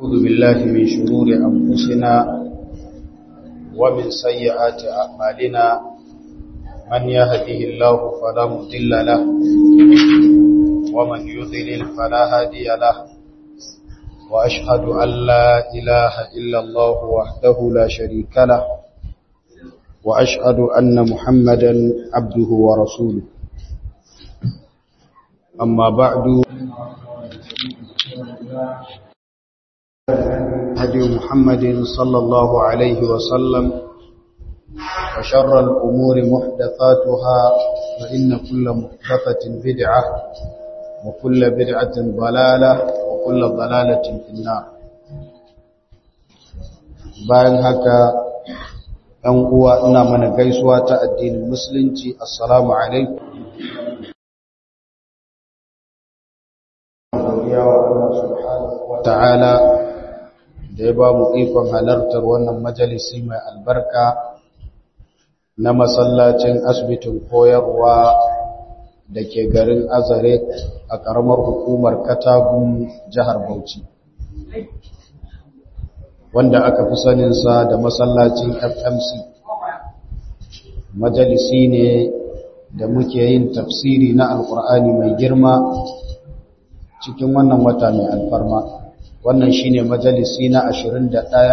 ونعوذ بالله من شرور أنفسنا ومن سيئات أعمالنا من يهده الله فلا مضل له ومن يضلل فلا هادي له وأشهد أن لا إله إلا الله وحده لا شريك له وأشهد أن محمدا عبده ورسوله أما بعد هدي محمد صلى الله عليه وسلم وشر الأمور محدثاتها فإن كل محدثة بدعة وكل بدعة ضلالة وكل ضلالة في النار bayan haka ɗan uwa ina mana gaisuwa ta addinin musulunci assalamu alaikum ta'ala da ya ba mu ikon halartar wannan majalisi mai albarka na masallacin asibitin koyarwa da ke garin azare a ƙaramar hukumar katagun jihar bauchi wanda aka fi saninsa da masallacin fmc majalisi ne da muke yin tafsiri na alkur'ani mai girma cikin wannan wata mai alfarma wannan shine majalisi na 21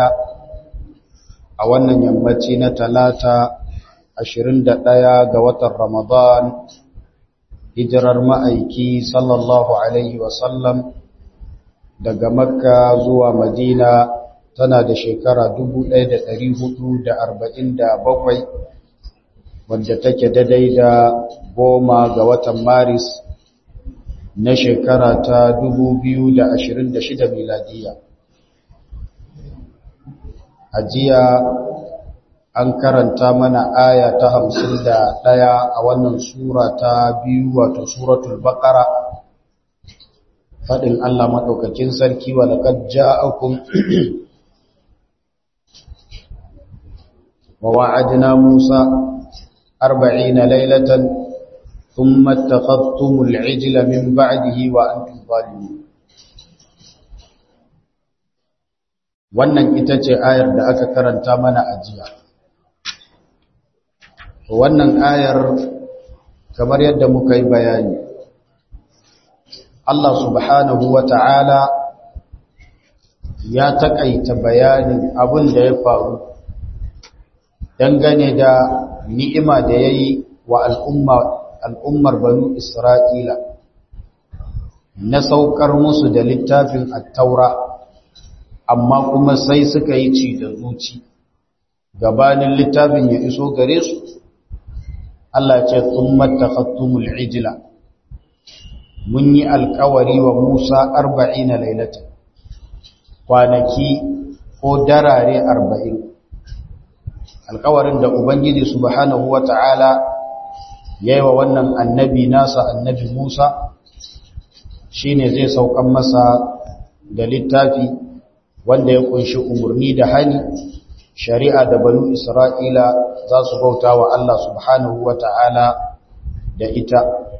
a wannan yammaci na talata 21 ga watan ramadan hijirar ma'aiki sallallahu alaihi wasallam daga makka zuwa madina tana da shekara 1447 wadda take daidai da goma ga watan maris na shekara ta 2026 miladiya a jiya an karanta mana aya ta 51 a wannan sura ta biyu wato suratul baqara fadin Allah madaukakin sarki wa laqad ja'akum wa wa'adna Musa 40 laylatan ثم اتخذتم العجل من بعده وأنتم ظالمون wannan ita ce ayar da aka karanta mana a jiya wannan ayar kamar yadda muka yi bayani Allah subhanahu wa ta'ala ya taƙaita bayanin abin da ya faru dangane da ni'ima da ya yi wa al'umma al'ummar banu Isra'ila na saukar musu da littafin attaura, amma kuma sai suka yi ci da zuci, gabanin littafin ya iso gare su, Allah ce sun matakattumul ijila. Mun yi alkawari wa Musa arba'in na lailata, kwanaki ko darare arba'in. Alkawarin da Ubangiji Subhanahu wa ta'ala ya yi wa wannan annabi nasa annabi Musa shi ne zai saukan masa da littafi wanda ya kunshi umarni da hani shari'a da banu Isra'ila za su bauta wa Allah subhanahu wa ta'ala da ita.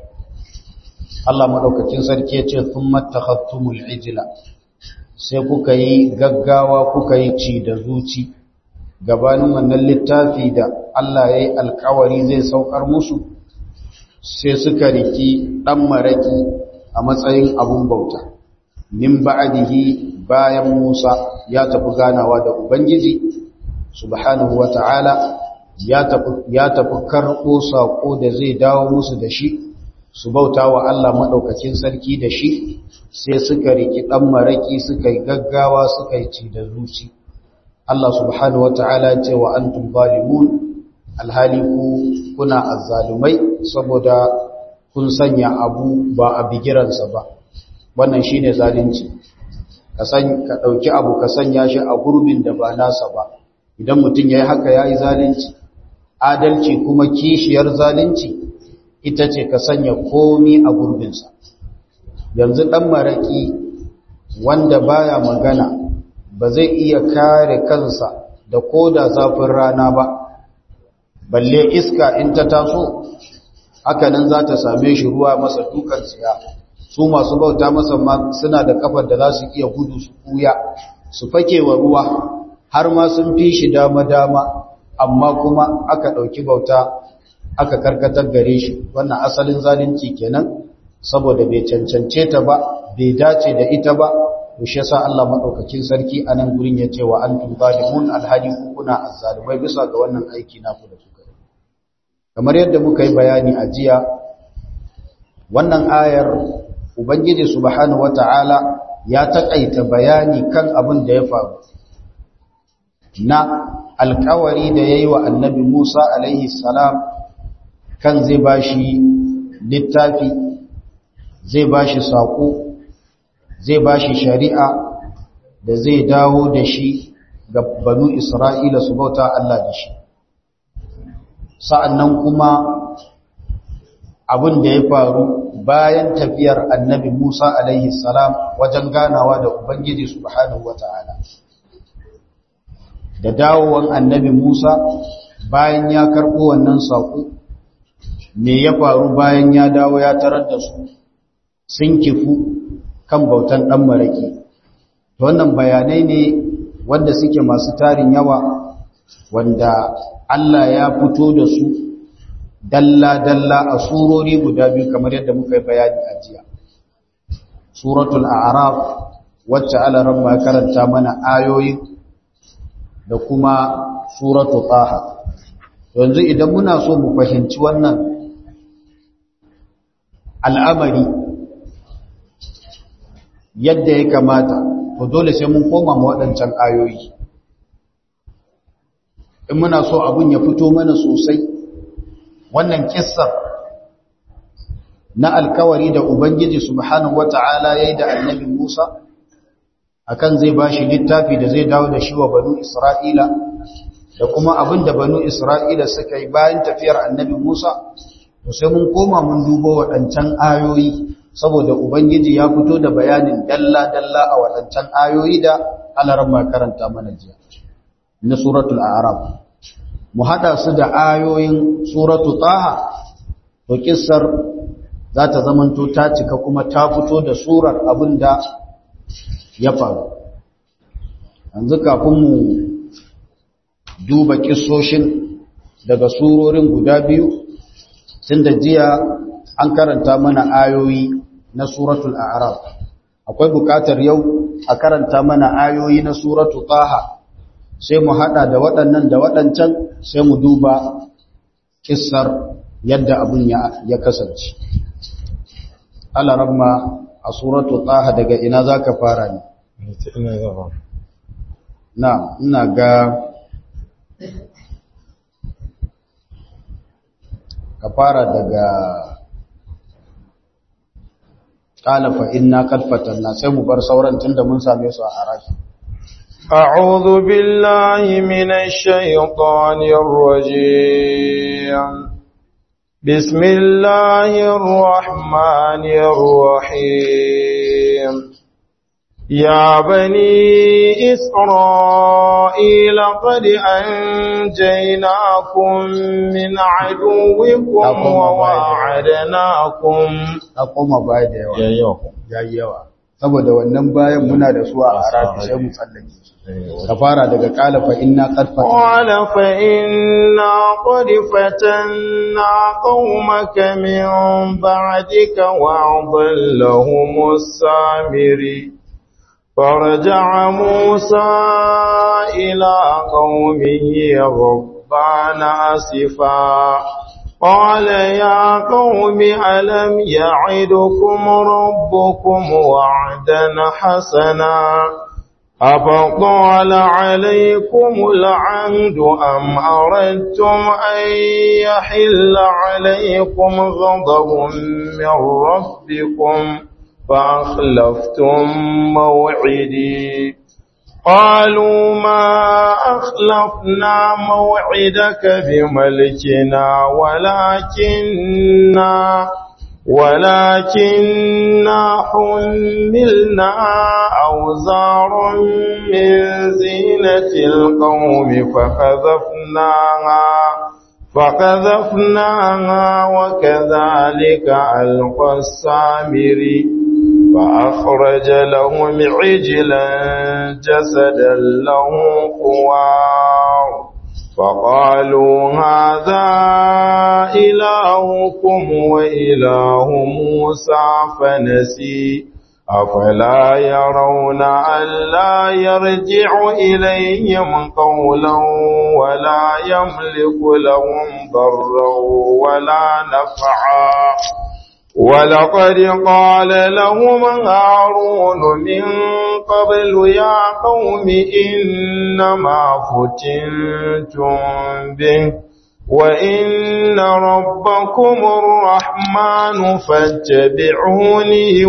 Allah maɗaukacin sarki ya ce, "Sun matakattumul ijila, sai kuka yi gaggawa kuka yi ci da zuci, gabanin wannan littafi da Allah ya yi alkawari zai saukar musu, sai suka riki ɗan maraƙi a matsayin abun bauta min ba'adihi bayan Musa ya tafi ganawa da Ubangiji subhanahu wata'ala ya tafi ya tafi karɓo saƙo da zai dawo musu da shi su bauta wa Allah maɗaukacin sarki da shi sai suka riki ɗan maraƙi suka yi gaggawa suka yi ci da zuci Allah subhanahu wata'ala ce wa antum zalimun alhali ku kuna azzalumai saboda kun sanya abu ba a bigiransa ba wannan shine zalunci ka san ka dauki abu ka sanya shi a gurbin da ba nasa ba idan mutum yayi haka yayi zalunci adalci kuma kishiyar zalunci ita ce ka sanya komi a gurbinsa yanzu dan maraki wanda baya magana ba zai iya kare kansa da koda zafin rana ba balle iska in ta taso hakanan za ta same shi ruwa masa dukan tsiya su masu bauta masa ma suna da kafar da za su iya gudu su kuya su fake wa ruwa har ma sun fi shi dama-dama amma kuma aka ɗauki bauta aka karkatar gare shi wannan asalin zalunci kenan saboda bai cancance ta ba bai dace da ita ba to shi yasa Allah madaukakin sarki anan gurin ya ce wa antum zalimun alhali kuna azzalimai bisa ga wannan aiki naku da kuka yi kamar yadda muka yi bayani a jiya wannan ayar ubangiji subhanahu wataala ya takaita bayani kan abin da ya faru na alkawari da yayi wa annabi Musa alaihi salam kan zai bashi littafi zai bashi sako zai bashi shari'a da zai dawo da shi ga banu Isra'ila su bauta Allah da shi sa'annan kuma abin da ya faru bayan tafiyar annabi Musa alaihi salam wajen ganawa da Ubangiji subhanahu wata'ala da dawowan annabi Musa bayan ya karɓo wannan saƙo me ya faru bayan ya dawo ya tarar da su sun kifu kan bautan ɗan maraƙi wannan bayanai ne wanda suke masu tarin yawa wanda Allah ya fito da su dalla-dalla a surori guda biyu kamar yadda muka yi bayani a jiya suratul a'raf wacce alaran ma karanta mana ayoyi da kuma suratul taha yanzu idan muna so mu fahimci wannan al'amari yadda ya kamata to dole sai mun koma ma waɗancan ayoyi in muna so abun ya fito mana sosai wannan kissar na alkawari da ubangiji subhanahu wata'ala yayi da annabi Musa akan zai bashi littafi da zai dawo da shi wa banu Isra'ila da kuma abin da banu Isra'ila suka yi bayan tafiyar annabi Musa to sai mun koma mun dubo waɗancan ayoyi saboda ubangiji ya fito da bayanin dalla dalla a waɗancan ayoyi da alaran ma karanta mana jiya na suratul a'raf mu hada su da ayoyin suratu taha to kissar za ta zamanto ta cika kuma ta fito da surar abinda ya faru yanzu kafin mu duba kissoshin daga surorin guda biyu tun da jiya an karanta mana ayoyi na suratul a'raf akwai bukatar yau a karanta mana ayoyi na suratu taha sai mu hada da waɗannan da waɗancan sai mu duba kissar yadda abin ya kasance alaramma a suratu taha daga ina za ka fara ne na ina ga ka fara daga ƙalafa inna kalfatan na sai mu bar sauran tun da mun same su a arashi أعوذ بالله من الشيطان الرجيم بسم الله الرحمن الرحيم يا بني إسرائيل قد أنجيناكم من عدوكم وواعدناكم أقوم بعد يا يوم ya yi yawa saboda wannan bayan muna da su a arabi sai mu tsallake ka fara daga kalafa inna qad قال فإنا قد فتنا قومك من بعدك وأضلهم السامري فرجع موسى إلى قومه غضبان أسفا قال يا قوم ألم يعدكم ربكم وعدا حسنا أفطال عليكم العمد أم أردتم أن يحل عليكم غضب من ربكم فأخلفتم موعدي قالوا ما أخلفنا موعدك بملكنا ولكننا ولكننا حملنا أوزار من زينة القوم فقذفناها فقذفناها وكذلك ألقى السامري فأخرج لهم عجلا جسدا له خوار فقالوا هذا إلهكم وإله موسى فنسي أفلا يرون ألا يرجع إليهم قولا ولا يملك لهم ضرا ولا نفعا ولقد قال لهم هارون من قبل يا قوم إنما فتنتم به وإن ربكم الرحمن فاتبعوني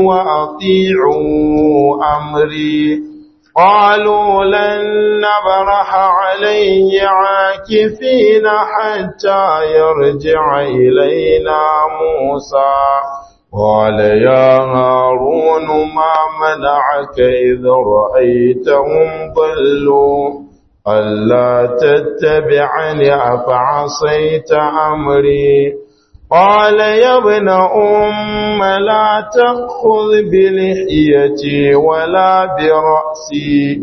وأطيعوا أمري قالوا لن نبرح عليه عاكفين حتى يرجع إلينا موسى قال يا هارون ما منعك إذ رأيتهم ضلوا ألا تتبعني أفعصيت أمري قال يا ابن أم لا تأخذ بلحيتي ولا برأسي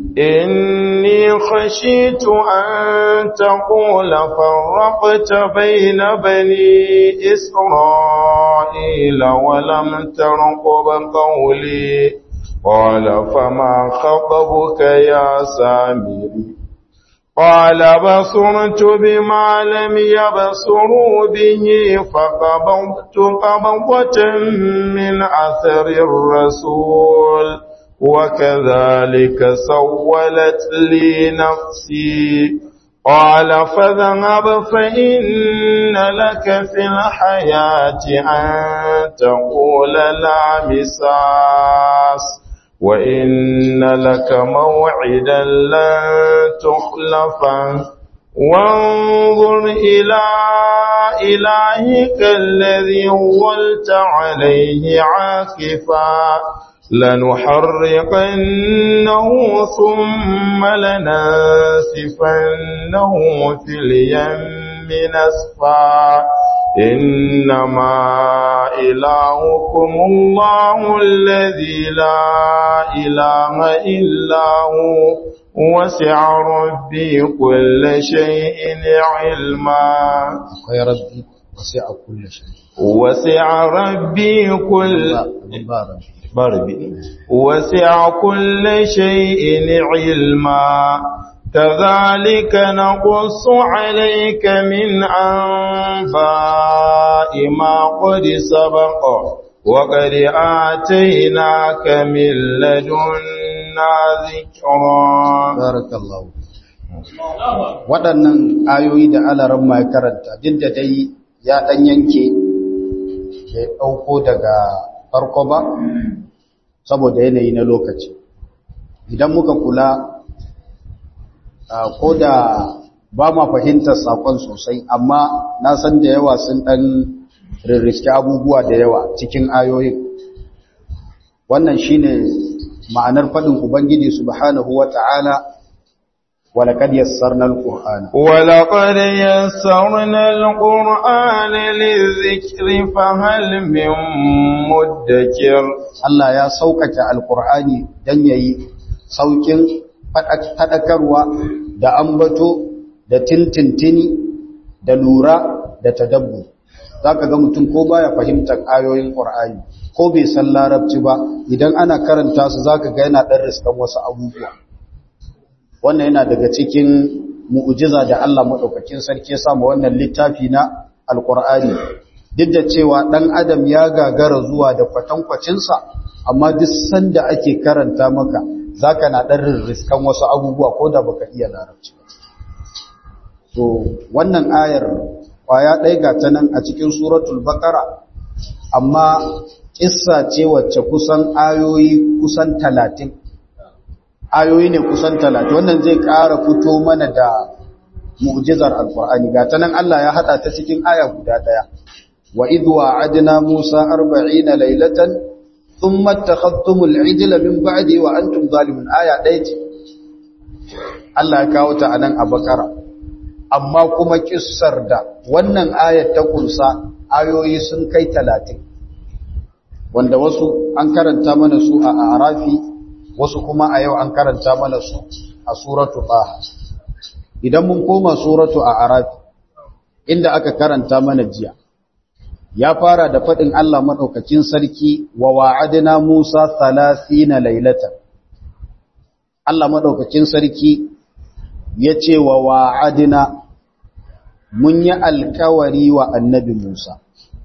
إني خشيت أن تقول فرقت بين بني إسرائيل ولم ترقب قولي قال فما خطبك يا سامري قال بصرت بما لم يبصروا به فقبضت قبضة من أثر الرسول وكذلك سولت لي نفسي قال فاذهب فإن لك في الحياة أن تقول لا مساس وإن لك موعدا لن تخلفه وانظر إلى إلهك الذي ولت عليه عاكفا لنحرقنه ثم لننسفنه في اليم نسفا إنما إلهكم الله الذي لا إله إلا هو وسع ربي كل شيء علما يا ربي وسع كل شيء وسع ربي كل باربي وسع كل شيء علما كذلك نقص عليك من أنباء ما قد سبق وقد آتيناك من لدنا ذكرا بارك الله waɗannan ayoyi da alaran ma ya karanta duk da dai ya ɗan yanke ke ɗauko daga farko ba saboda yanayi na lokaci idan muka kula ko da ba ma fahimtar sakon sosai amma na san da yawa sun ɗan rirriski abubuwa da yawa cikin ayoyin wannan shine ma'anar faɗin ubangiji subhanahu wata'ala ولقد يسرنا القرآن ولقد يسرنا القرآن للذكر فهل من مدكر Allah ya saukake alkur'ani dan yayi saukin fadakarwa da ambato da tintintini da lura da tadabbu zaka ga mutum ko baya fahimtar ayoyin qur'ani ko bai san larabci ba idan ana karanta su zaka ga yana dan riskan wasu abubuwa wannan yana daga cikin mu'jiza da Allah madaukakin sarki ya samu wannan littafi na alqur'ani duk da cewa dan adam ya gagara zuwa da kwatankwacinsa amma duk sanda ake karanta maka zaka na dan riskan wasu abubuwa ko da baka iya larabci to wannan ayar kwaya ɗaya ga ta nan a cikin suratul baqara amma kissa ce wacce kusan ayoyi kusan talatin ayoyi ne kusan talatin wannan zai ƙara fito mana da mu'jizar alqur'ani ga ta nan Allah ya hada ta cikin aya guda ɗaya wa idh wa'adna musa 40 laylatan thumma takhadtumul ijla min ba'di wa antum zalimun aya ɗaya ce Allah ya kawo ta anan a bakara amma kuma kissar da wannan ayat ta kunsa ayoyi sun kai talatin wanda wasu an karanta mana su a arafi wasu kuma a yau an karanta mana su a suratu taha idan mun koma suratu a arafi inda aka karanta mana jiya ya fara da faɗin Allah maɗaukakin sarki wa wa'adina Musa na lailatan Allah maɗaukakin sarki ya ce wa wa'adina mun yi alkawari wa annabi Musa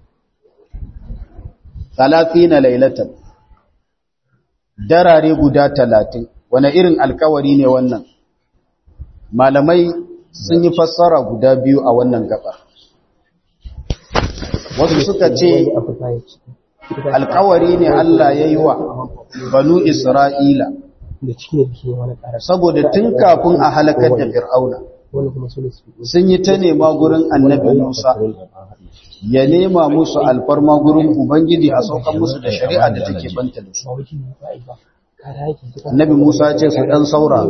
na lailatan darare guda talatin wane irin alkawari ne wannan malamai sun yi fassara guda biyu a wannan gaba wasu suka ce alkawari ne Allah ya yi wa banu Isra'ila saboda tun kafin a halakar da fir'auna sun yi ta nema gurin annabi Musa ya nema musu alfarma gurin Ubangiji a saukan musu da shari'a da take banta da su annabi Musa ce su ɗan saura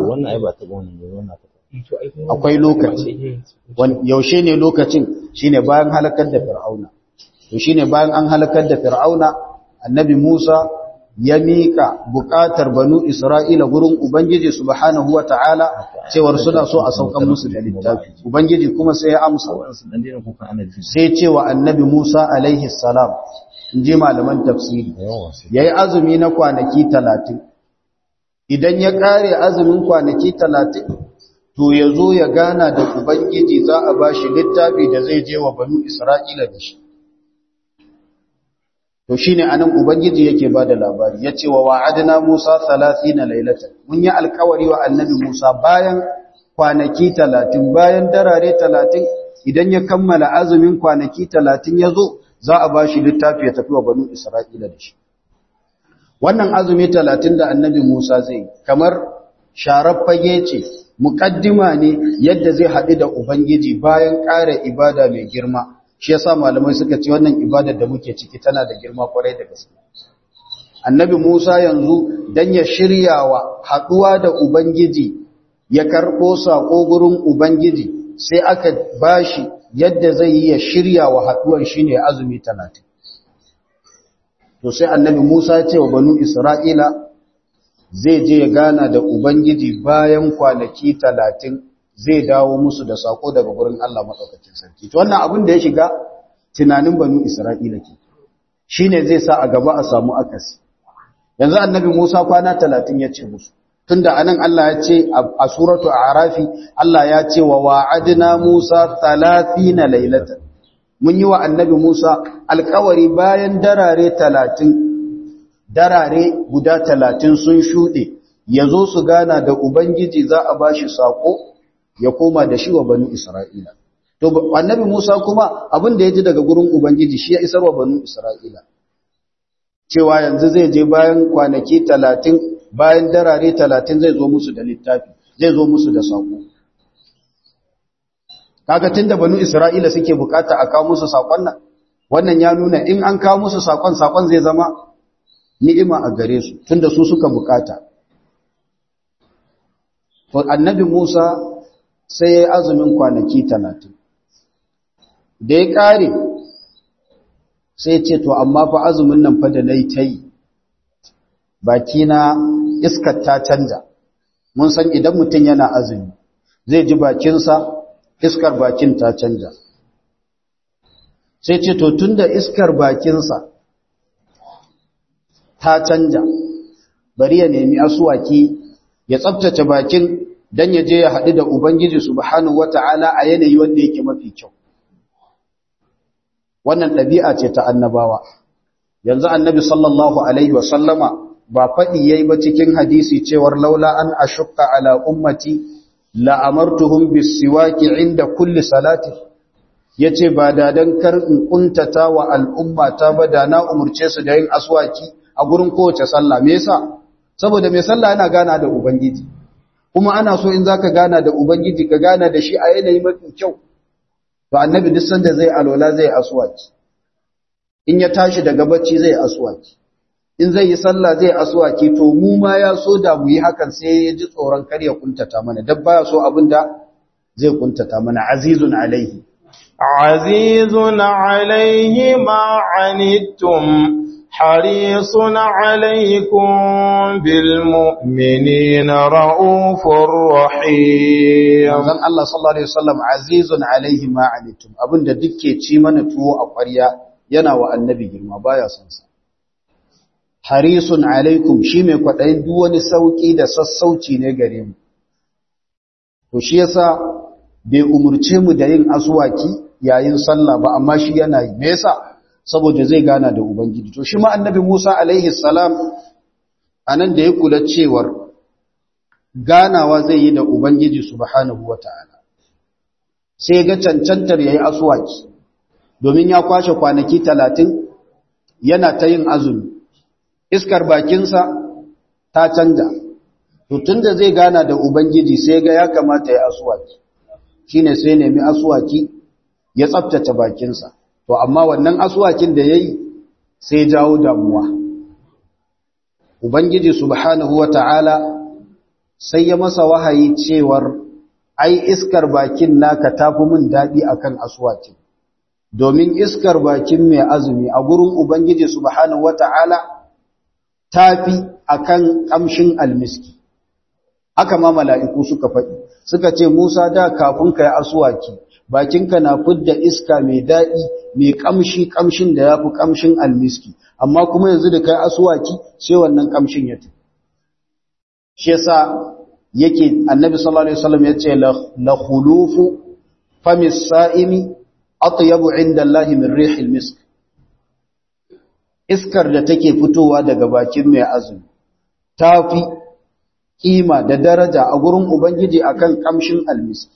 akwai lokaci yaushe ne lokacin shine bayan halakar da fir'auna to shine bayan an halakar da fir'auna annabi Musa ya mika bukatar banu Isra'ila gurin ubangiji subhanahu wataala cewar suna so a saukan musu da littafi ubangiji kuma sai ya amsa sai cewa annabi Musa alaihi salam inji malaman tafsiri yayi azumi na kwanaki 30 idan ya kare azumin kwanaki 30 to ya zo ya gana da Ubangiji za a ba shi littafi da zai je wa banu Isra'ila da shi. To shi ne anan Ubangiji yake ba da labari, ya ce wa wa'adina Musa salasi na lailatan, mun yi alkawari wa annabi Musa bayan kwanaki talatin, bayan darare talatin, idan ya kammala azumin kwanaki talatin ya zo, za a ba shi littafi ya tafi wa banu Isra'ila da shi. Wannan azumi talatin da annabi Musa zai, kamar sharar fage ce, muƙaddima ne yadda zai haɗu da Ubangiji bayan ƙara ibada mai girma, shi yasa malamai suka ce wannan ibadar da muke ciki tana da girma kwarai da gaske. Annabi Musa yanzu don ya shirya wa haɗuwa da Ubangiji ya karɓo saƙo gurin Ubangiji sai aka bashi yadda zai yi ya shirya wa haɗuwan shi ne azumi talatin. To sai annabi Musa ce wa banu Isra'ila zai je ya gana da Ubangiji bayan kwanaki talatin zai dawo musu da sako daga gurin Allah maɗaukacin sarki. To wannan abin da ya shiga tunanin banu Isra'ila ke, shi ne zai sa a gaba a samu akasi. Yanzu annabi Musa kwana talatin ya ce musu, tun da anan Allah ya ce a suratu a harafi, Allah ya ce wa wa'adina Musa talafi na lailatan. Mun yi wa annabi Musa alkawari bayan darare talatin darare guda talatin sun shuɗe ya zo su gana da Ubangiji za a ba shi saƙo ya koma da shi wa banu Isra'ila. To, annabi Musa kuma abin da ya ji daga gurin Ubangiji shi ya isar wa banu Isra'ila. Cewa yanzu zai je bayan kwanaki talatin, bayan darare talatin zai zo musu da littafi, zai zo musu da saƙo. Kaga tun da banu Isra'ila suke bukata a kawo musu saƙon nan, wannan ya nuna in an kawo musu saƙon, saƙon zai zama ni'ima a gare su tunda su suka bukata to annabi Musa sai ya azumin kwanaki 30 da ya kare sai ya ce to amma fa azumin nan fa da nayi tayi baki na iskar ta canja mun san idan mutum yana azumi zai ji bakinsa iskar bakin ta canja sai ce to tunda iskar bakinsa ta canja bari ya nemi asuwaki ya tsabtace bakin dan ya je ya haɗu da Ubangiji subhanahu wata'ala a yanayi wanda yake mafi kyau wannan ɗabi'a ce ta annabawa yanzu annabi sallallahu alaihi wa sallama ba faɗi yayi ba cikin hadisi cewar laula an ashukka ala ummati la amartuhum bis-siwaki inda kulli salati yace ba da dan kar in kuntata wa al'ummata ba da na umurce su da yin aswaki a gurin kowace sallah me yasa saboda mai sallah yana gana da ubangiji kuma ana so in zaka gana da ubangiji ka gana da shi a yanayi mafi kyau to annabi duk sanda zai alola zai aswaki in ya tashi daga bacci zai aswaki in zai yi sallah zai aswaki to mu ma ya so da mu yi hakan sai ya ji tsoron kar ya kuntata mana dan baya so abinda zai kuntata mana azizun alaihi عزيز عليه ما عنتم حريص عليكم بالمؤمنين رؤوف رحيم manzon Allah sallallahu alaihi wasallam azizun alaihi ma anitum abinda dukke ci mana tuwo a ƙwarya yana wa annabi girma baya son sa harisun alaikum shi mai kwaɗayin duk wani sauƙi da sassauci ne gare mu to shi yasa bai umurce mu da yin aswaki yayin sallah ba amma shi yana yi me yasa saboda zai gana da ubangiji to shi ma annabi Musa alaihi salam anan da ya kula cewar ganawa zai yi da ubangiji subhanahu wataala sai ga cancantar yayi aswaki domin ya kwashe kwanaki 30 yana ta yin azumi iskar bakinsa ta canja to tunda zai gana da ubangiji sai ga ya kamata ya aswaki shine sai nemi aswaki ya tsaftace bakinsa to amma wannan aswakin da yayi sai jawo damuwa ubangiji subhanahu wataala sai ya masa wahayi cewar ai iskar bakin naka tafi min dadi akan aswakin domin iskar bakin mai azumi a gurin ubangiji subhanahu wataala tafi akan kamshin almiski haka ma mala'iku suka faɗi suka ce Musa da kafin ka yi asuwaki bakinka na fidda iska mai daɗi mai ƙamshi ƙamshin da ya fi ƙamshin almiski amma kuma yanzu da ka yi asuwaki sai wannan ƙamshin ya tafi shi yasa yake annabi sallallahu alaihi wasallam ya ce la khulufu famis sa'imi atyabu inda Allah min rihil misk iskar da take fitowa daga bakin mai azumi tafi kima da daraja a gurin Ubangiji akan kamshin almiski.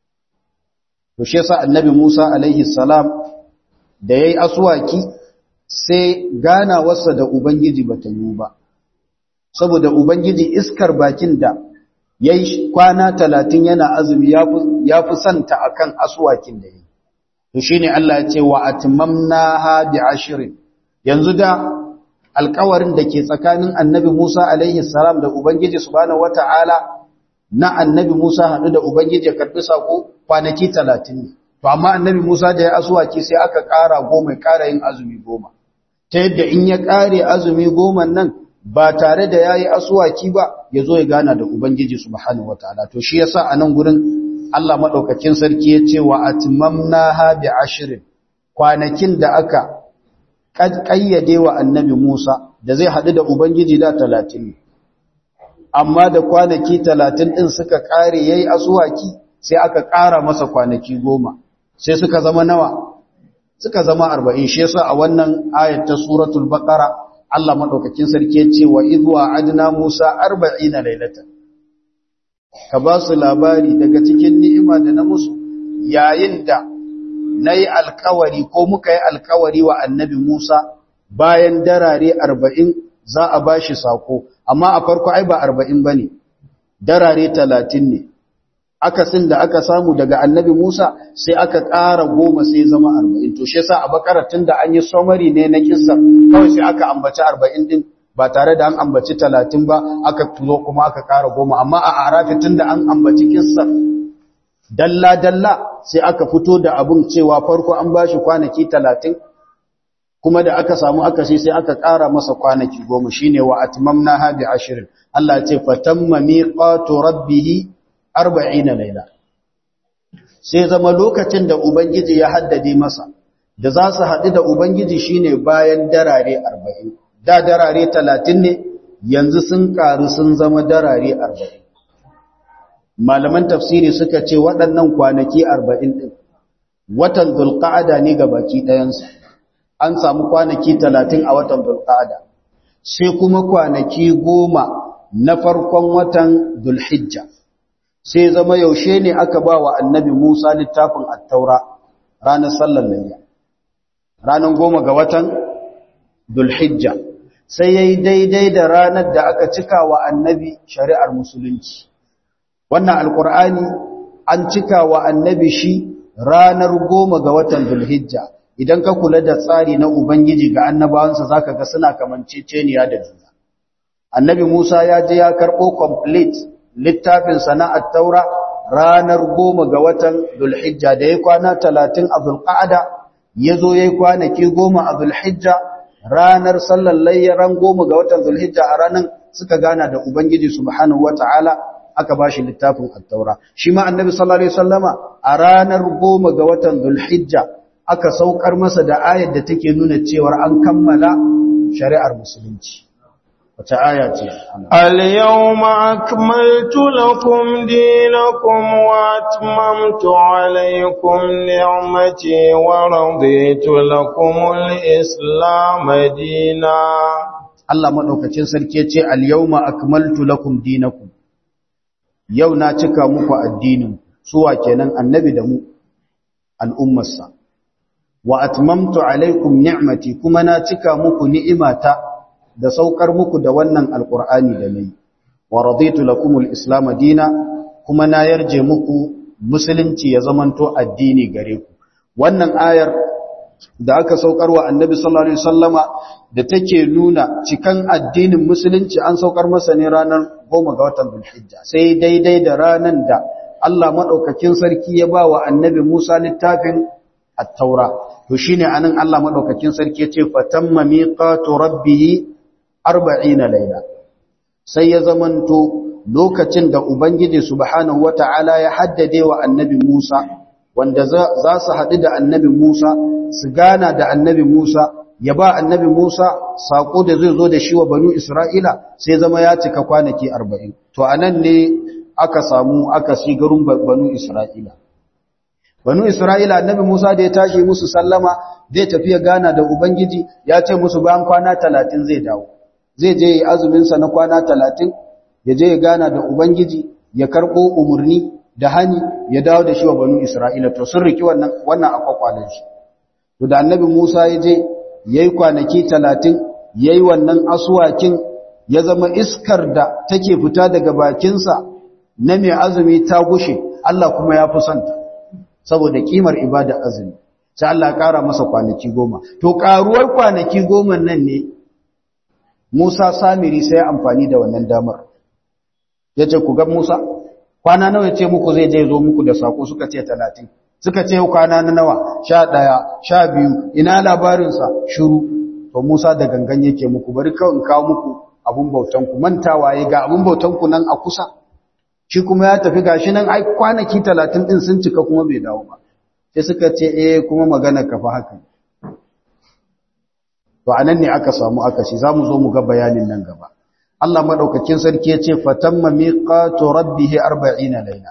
To shi yasa Annabi Musa alaihi salam da yayi aswaki sai ganawarsa da Ubangiji bata yi ba. Saboda Ubangiji iskar bakin da yayi kwana 30 yana azumi ya fi santa akan aswakin da yayi. To shine Allah ya ce wa atmamnaha bi ashrin. Yanzu da alkawarin da ke tsakanin annabi Musa alaihi salam da Ubangiji subhanahu wata'ala na annabi Musa haɗu da Ubangiji ya karɓi sako kwanaki talatin ne. To amma annabi Musa da ya asuwaki sai aka ƙara goma ya ƙara yin azumi goma. Ta yadda in ya ƙare azumi goma nan ba tare da ya yi asuwaki ba ya zo ya gana da Ubangiji subhanahu wata'ala. To shi yasa a nan gurin Allah maɗaukakin sarki ya ce wa atmamna ha bi ashirin kwanakin da aka ƙayyade wa annabi Musa da zai haɗu da Ubangiji da talatin ne. Amma da kwanaki talatin ɗin suka ƙare ya yi asuwaki sai aka ƙara masa kwanaki goma, sai suka zama nawa? Suka zama arba'in, shi yasa a wannan ayat ta suratul baƙara Allah maɗaukakin sarki ya ce wa izuwa adina Musa arba'ina lailatan. Ka ba su labari daga cikin ni'ima da na musu yayin da na yi alkawari ko muka yi alkawari wa annabi Musa bayan darare arba'in za a ba shi sako, amma a farko ai ba arba'in ba ne, darare talatin ne. Akasin da aka samu daga annabi Musa sai aka ƙara goma sai zama arba'in. To, shi sa a bakaratun da an yi somari ne na kisar, kawai sai aka ambaci arba'in din ba tare da an ambaci talatin ba, aka tuzo kuma aka ƙara goma, amma a arafi tun da an ambaci kisar dalla-dalla sai aka fito da abin cewa farko an ba shi kwanaki talatin kuma da aka samu aka sai sai aka ƙara masa kwanaki goma shi ne wa atmamna ha bi ashirin Allah ce fatamma miqatu rabbih arba'ina laila sai zama lokacin da ubangiji ya haddade masa da za su haɗu da ubangiji shine bayan darare arba'in da darare talatin ne yanzu sun ƙaru sun zama darare arba'in malaman tafsiri suka ce waɗannan kwanaki arba'in ɗin watan zulƙa'ada ne ga baki ɗayansu an samu kwanaki talatin a watan zulƙa'ada sai kuma kwanaki goma na farkon watan zulhijja sai zama yaushe ne aka ba wa annabi musa littafin attaura ranar sallar layya ranar goma ga watan zulhijja sai ya yi daidai da ranar da aka cika wa annabi shari'ar musulunci wannan alkur'ani an cika wa annabi shi ranar goma ga watan zulhijja idan ka kula da tsari na ubangiji ga annabawansa zaka ga suna kamanceceniya da juna annabi musa ya je ya karɓo complete littafin sana'ar taura ranar goma ga watan zulhijja da ya kwana talatin a zulqa'ada ya zo ya yi kwanaki goma a zulhijja ranar sallar layyaran goma ga watan zulhijja a ranar suka gana da ubangiji subhanahu wata'ala aka bashi littafin at-taura shi ma annabi sallallahu alaihi wasallama a ranar goma ga watan zulhijja aka saukar masa da ayar da take nuna cewa an kammala shari'ar musulunci wata aya ce al-yawma akmaltu lakum dinakum wa atmamtu alaykum ni'mati wa raditu lakum al-islam dinan Allah madaukakin sarki ya ce al-yawma akmaltu lakum dinakum yau na cika muku addinin suwa kenan annabi da mu al'ummarsa wa atmamtu alaikum ni'mati kuma na cika muku ni'imata da saukar muku da wannan alqur'ani da nayi wa raditu lakum al-islam dina kuma na yarje muku musulunci ya zamanto addini gare ku wannan ayar da aka saukar wa annabi sallallahu alaihi wasallama da take nuna cikan addinin musulunci an saukar masa ne ranar 10 ga watan Dhulhijja sai daidai da ranan da Allah madaukakin sarki ya ba wa annabi Musa littafin at-Taura to shine anan Allah madaukakin sarki ya ce fatamma miqatu rabbih 40 layla sai ya zamanto lokacin da ubangiji subhanahu wataala ya haddade wa annabi Musa wanda za su haɗu da annabi Musa su gana da annabi Musa ya ba annabi Musa saƙo da zai zo da shi wa banu Isra'ila sai zama ya cika kwanaki arba'in. To, a nan ne aka samu aka shi garin banu Isra'ila. Banu Isra'ila annabi Musa da ya tashi musu sallama zai tafi ya gana da Ubangiji ya ce musu bayan kwana talatin zai dawo. Zai je ya azuminsa na kwana talatin, ya je ya gana da Ubangiji ya karɓo umarni da hani ya dawo da shi wa banu Isra'ila to sun riki wannan wannan akwakwalen shi to da annabi Musa ya je yayi kwanaki 30 yayi wannan aswakin ya zama iskar da take fita daga bakinsa na mai azumi ta gushe Allah kuma ya fi santa saboda kimar ibada azumi sai Allah ya kara masa kwanaki goma to karuwar kwanaki goma nan ne Musa Samiri sai ya amfani da wannan damar yace ku ga Musa kwana nawa ce muku zai je zo muku da sako suka ce 30 suka ce kwana na nawa 11 12 ina labarin sa shiru to Musa da gangan yake muku bari kawai in kawo muku abun bautan ku mantawa ya ga abun bautan ku nan a kusa shi kuma ya tafi gashi nan ai kwanaki 30 din sun cika kuma bai dawo ba sai suka ce eh kuma magana ka fa haka to anan ne aka samu akashi zamu zo mu ga bayanin nan gaba Allah madaukakin sarki ya ce fatamma miqatu rabbih 40 layla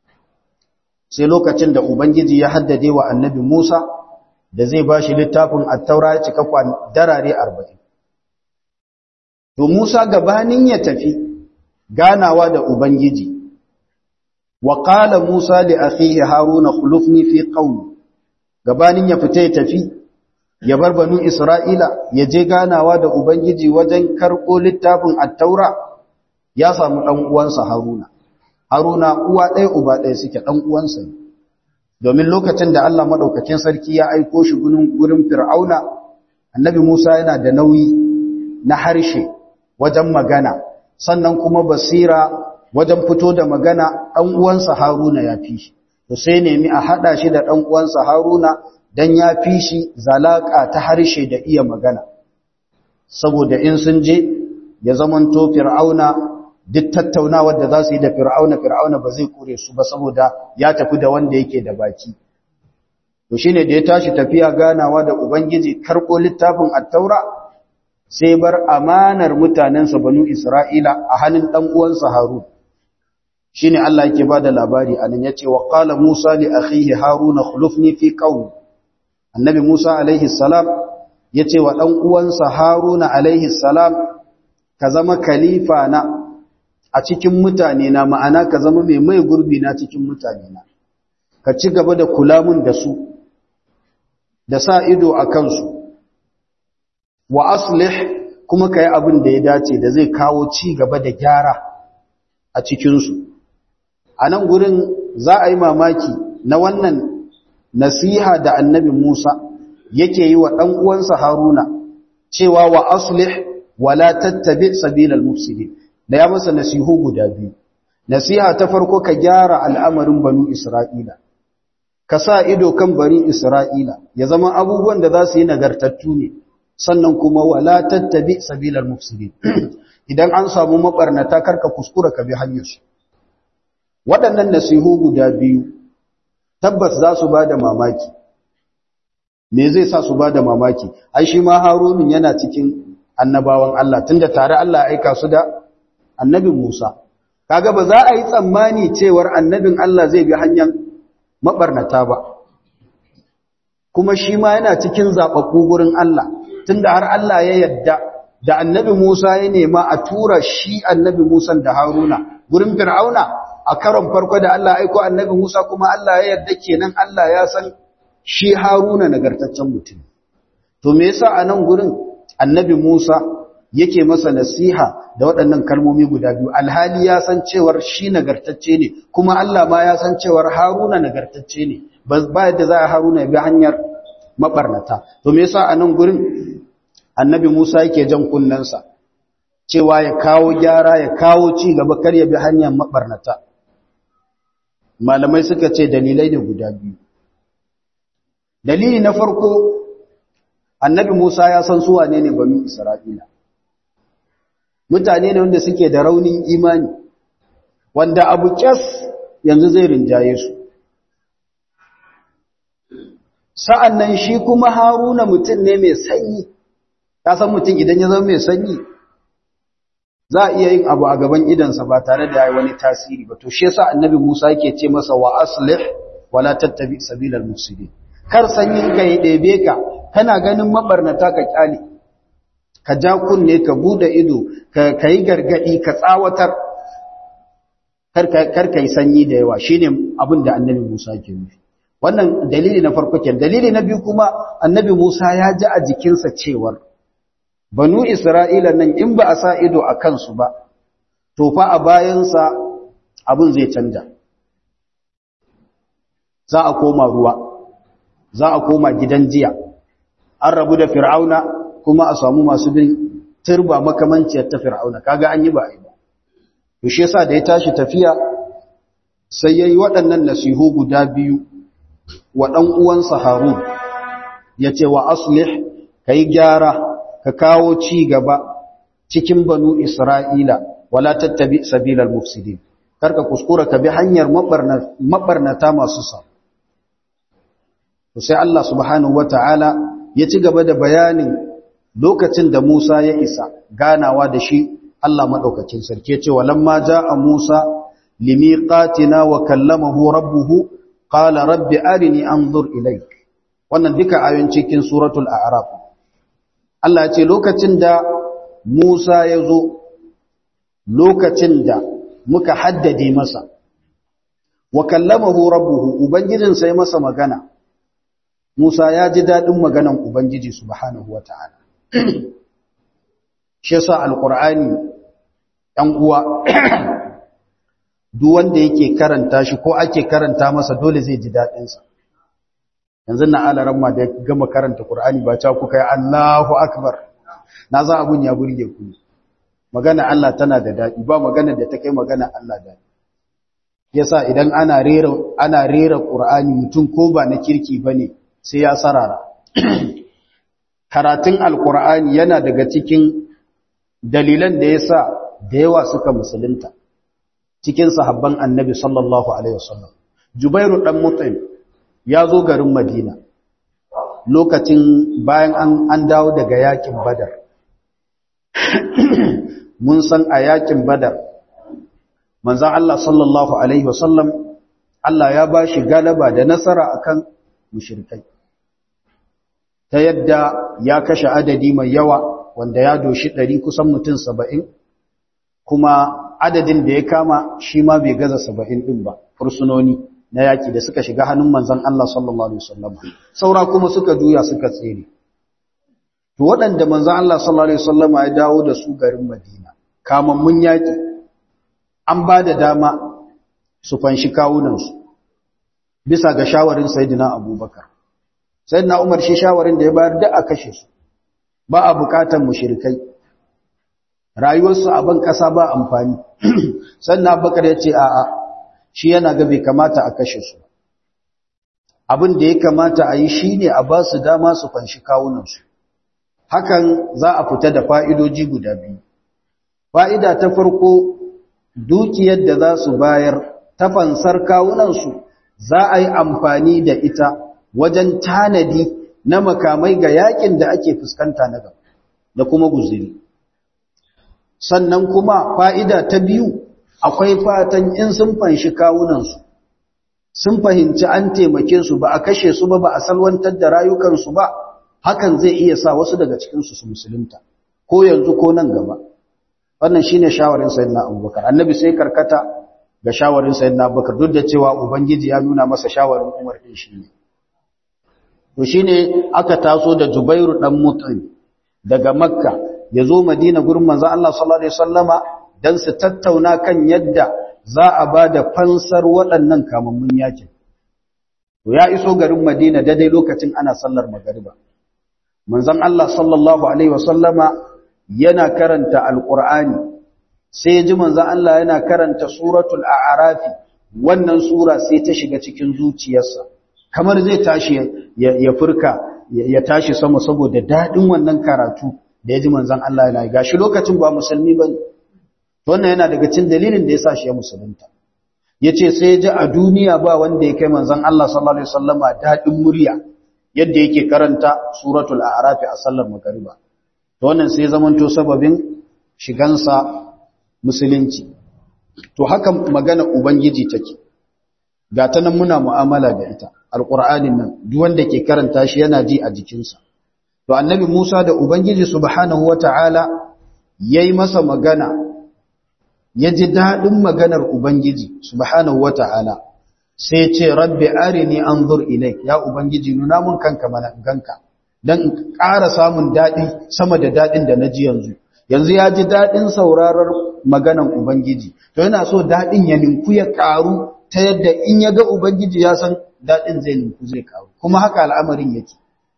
sai lokacin da ubangiji ya haddade wa annabi Musa da zai bashi littafin at-taura ya cika kwan darare 40 to Musa gabanin ya tafi ganawa da ubangiji wa qala Musa li akhihi Haruna khulufni fi qawmi gabanin ya fita ya tafi ya bar banu Isra'ila ya je ganawa da Ubangiji wajen karɓo littafin attaura ya samu ɗan uwansa Haruna. Haruna uwa ɗaya uba ɗaya suke ɗan uwansa ne. Domin lokacin da Allah maɗaukakin sarki ya aiko shi gurin Fir'auna, annabi Musa yana da nauyi na harshe wajen magana, sannan kuma basira wajen fito da magana ɗan uwansa Haruna ya fi shi. To sai nemi a haɗa shi da ɗan uwansa Haruna dan ya fi shi zalaka ta harshe da iya magana saboda in sun je ya zamanto fir'auna duk tattaunawar da za su yi da fir'auna fir'auna ba zai kure su ba saboda ya tafi da wanda yake da baki to shine da ya tashi tafiya ganawa da ubangiji karko littafin at-taura sai bar amanar mutanensa banu isra'ila a hannun dan uwansa harun shine Allah yake bada labari anan yace wa qala musa li akhihi haruna khulufni fi qawmi annabi Musa alaihi salam ya ce wa ɗan uwansa Haruna alaihi salam ka zama khalifa na a cikin mutane na ma'ana ka zama mai mai gurbi na cikin mutane na ka ci gaba da kula mun da su da sa ido a kansu wa aslih kuma ka yi abin da ya dace da zai kawo ci gaba da gyara a cikinsu a nan gurin za a yi mamaki na wannan nasiha da annabi Musa yake yi wa ɗan uwansa Haruna cewa wa aslih wala tattabi sabilal mufsidin da ya masa nasihu guda biyu nasiha ta farko ka gyara al'amarin banu Isra'ila ka sa ido kan bani Isra'ila ya zama abubuwan da za su yi nagartattu ne sannan kuma wala tattabi sabilal mufsidin idan an samu mabarnata karka kuskura ka bi hanyar su waɗannan nasihu guda biyu tabbas za su bada mamaki me zai sa su bada mamaki ai shi ma harunun yana cikin annabawan Allah tunda tare Allah ya aika su da annabin Musa kaga ba za a yi tsammani cewar annabin Allah zai bi hanyar mabarnata ba kuma shi ma yana cikin zaɓaɓɓu gurin Allah tunda har Allah ya yadda da annabi Musa ya nema a tura shi annabi Musa da Haruna gurin Fir'auna a karon farko da Allah aiko annabi Musa kuma Allah ya yadda kenan Allah ya san shi Haruna nagartaccen mutum to me yasa a nan gurin annabi Musa yake masa nasiha da waɗannan kalmomi guda biyu alhali ya san cewar shi nagartacce ne kuma Allah ma ya san cewar Haruna nagartacce ne ba yadda za a Haruna ya bi hanyar mabarnata to me yasa a nan gurin annabi Musa yake jan kunnensa cewa ya kawo gyara ya kawo ci gaba kar ya bi hanyar mabarnata malamai suka ce dalilai ne guda biyu dalili na farko annabi Musa ya san su wane ne banu Isra'ila mutane ne wanda suke da raunin imani wanda abu kyas yanzu zai rinjaye su sa'an nan shi kuma haruna mutum ne mai sanyi ya san mutum idan ya zama mai sanyi za a iya yin abu a gaban idansa ba tare da ya yi wani tasiri ba to shi yasa annabi musa yake ce masa wa aslih wala tattabi sabilal mufsidin kar sanyin ka yi ɗebe ka kana ganin mabarnata ka kyale ka ja kunne ka bude ido ka yi gargadi ka tsawatar kar ka yi sanyi da yawa shine abin da annabi musa ke nufi wannan dalili na farko kenan dalili na biyu kuma annabi Musa ya ji a jikinsa cewar banu Isra'ila nan in ba a sa ido a kansu ba to fa a bayansa abin zai canja za a koma ruwa za a koma gidan jiya an rabu da fir'auna kuma a samu masu bin turba makamanciyar ta fir'auna kaga an yi ba a yi ba to shi yasa da ya tashi tafiya sai yayi waɗannan nasihu guda biyu wa ɗan uwansa Harun ya ce wa aslih ka yi gyara ka kawo ci gaba cikin banu Isra'ila wala tattabi sabilal mufsidin karka kuskura ka bi hanyar mabarnata masu sa sai Allah subhanahu wata'ala ya ci gaba da bayanin lokacin da Musa ya isa ganawa da shi Allah maɗaukacin sarki ce walamma ja'a Musa limiqatina wa kallamahu rabbuhu qala rabbi arini anzur ilayk wannan duka ayoyin cikin suratul a'raf Allah ya ce lokacin da Musa ya zo lokacin da muka haddade masa wa kallamahu rabbuhu ubangijin sai masa magana Musa ya ji dadin maganan ubangiji subhanahu wataala shi yasa alqur'ani ɗan uwa duk wanda yake karanta shi ko ake karanta masa dole zai ji daɗinsa yanzu na alaran ma da gama karanta Qur'ani ba ta kuka yi Allahu akbar na za abun ya burge ku magana Allah tana da daɗi ba magana da ta kai magana Allah daɗi yasa idan ana rera ana rera Qur'ani mutum ko ba na kirki bane sai ya sarara karatun alqur'ani yana daga cikin dalilan da yasa da yawa suka musulunta cikin sahabban annabi sallallahu alaihi wasallam Jubairu dan Mut'im ya zo garin Madina lokacin bayan an an dawo daga yakin Badar mun san a yakin Badar manzon Allah sallallahu alaihi wasallam Allah ya bashi galaba da nasara akan mushrikai ta yadda ya kashe adadi mai yawa wanda ya doshi 100 kusan mutum 70 kuma adadin da ya kama shi ma bai gaza 70 din ba fursunoni na yaki da suka shiga hannun manzon Allah sallallahu alaihi wasallam saura kuma suka juya suka tsere to waɗanda manzon Allah sallallahu alaihi wasallam ya dawo da su garin Madina kamammun yaki an ba da dama su fanshi kawunan su bisa ga shawarin sayyidina Abubakar sayyidina Umar shi shawarin da ya bayar da a kashe su ba a bukatan mushrikai rayuwarsu a ban kasa ba amfani sannan Abubakar ya ce a'a shi yana ga bai kamata a kashe su abin da ya kamata a yi shi ne a ba su dama su fanshi kawunansu hakan za a fita da fa'idoji guda biyu fa'ida ta farko dukiyar da za su bayar ta fansar kawunansu za a yi amfani da ita wajen tanadi na makamai ga yakin da ake fuskanta na gaba da kuma guziri sannan kuma fa'ida ta biyu akwai fatan in sun fanshi kawunansu sun fahimci an taimake su ba a kashe su ba ba a salwantar da rayukansu ba hakan zai iya sa wasu daga cikinsu su musulunta ko yanzu ko nan gaba wannan shine shawarin sayyidina abubakar annabi sai karkata ga shawarin sayyidina abubakar duk da cewa ubangiji ya nuna masa shawarin umar din shi ne to shine aka taso da jubairu dan mut'im daga makka ya zo madina gurin manzo Allah sallallahu alaihi wasallama dan su tattauna kan yadda za a ba da fansar waɗannan kamammun yakin. To ya iso garin Madina daidai lokacin ana sallar magariba. Manzon Allah sallallahu Alaihi wasallama yana karanta Alƙur'ani, sai ji manzon Allah yana karanta suratul A'arafi, wannan sura sai ta shiga cikin zuciyarsa, kamar zai tashi ya furka ya tashi sama saboda daɗin wannan karatu da ya ji manzon Allah yana gashi lokacin ba musulmi ba ne. wannan yana daga cin dalilin da ya sa shi ya musulunta yace sai ya ji a duniya ba wanda ya kai manzon Allah sallallahu alaihi wasallama dadin murya yadda yake karanta suratul a'raf a sallar magriba to wannan sai zamanto sababin shigansa musulunci to haka magana ubangiji take ga ta nan muna mu'amala da ita alqur'anin nan duk wanda ke karanta shi yana ji a jikinsa to annabi Musa da ubangiji subhanahu wataala yayi masa magana ya ji daɗin maganar Ubangiji, subhanahu wa ta'ala, sai ce, Rabbi arini an zur ilai, ya Ubangiji nuna mun kanka mana ganka, don ƙara samun daɗi sama da daɗin da na ji yanzu. Yanzu ya ji daɗin saurarar maganar Ubangiji, to yana so daɗin ya ninku ya ƙaru ta yadda in ya ga Ubangiji ya san daɗin zai ninku zai ƙaru, kuma haka al'amarin yake.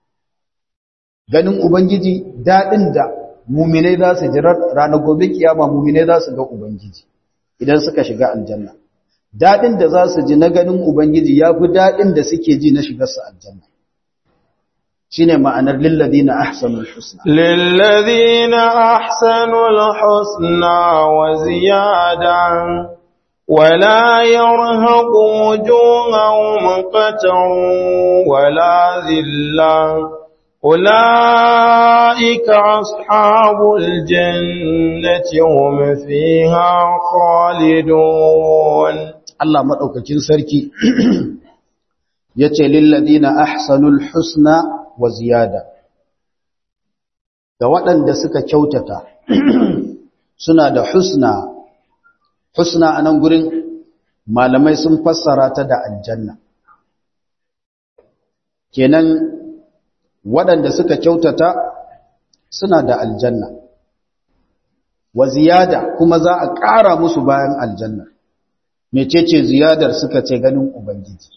Ganin Ubangiji daɗin da muminai za su jira ranar gobe kiyama muminai za su ga ubangiji idan suka shiga aljanna dadin da za su ji na ganin ubangiji yafi dadin da suke ji na shigar su aljanna shine ma'anar lilladina ahsanul husna lilladina ahsanul husna wa ziyadan ولا يرهق وجوههم قتر ولا ذلة أولئك أصحاب الجنة هم فيها خالدون الله مدوكاكين سركي yace lilladina ahsanul husna wa ziyada ga waɗanda suka kyautata suna da husna husna anan gurin malamai sun fassara ta da aljanna kenan waɗanda suka kyautata suna da aljanna wa ziyada kuma za a ƙara musu bayan aljanna mecece ziyadar suka ce ganin ubangiji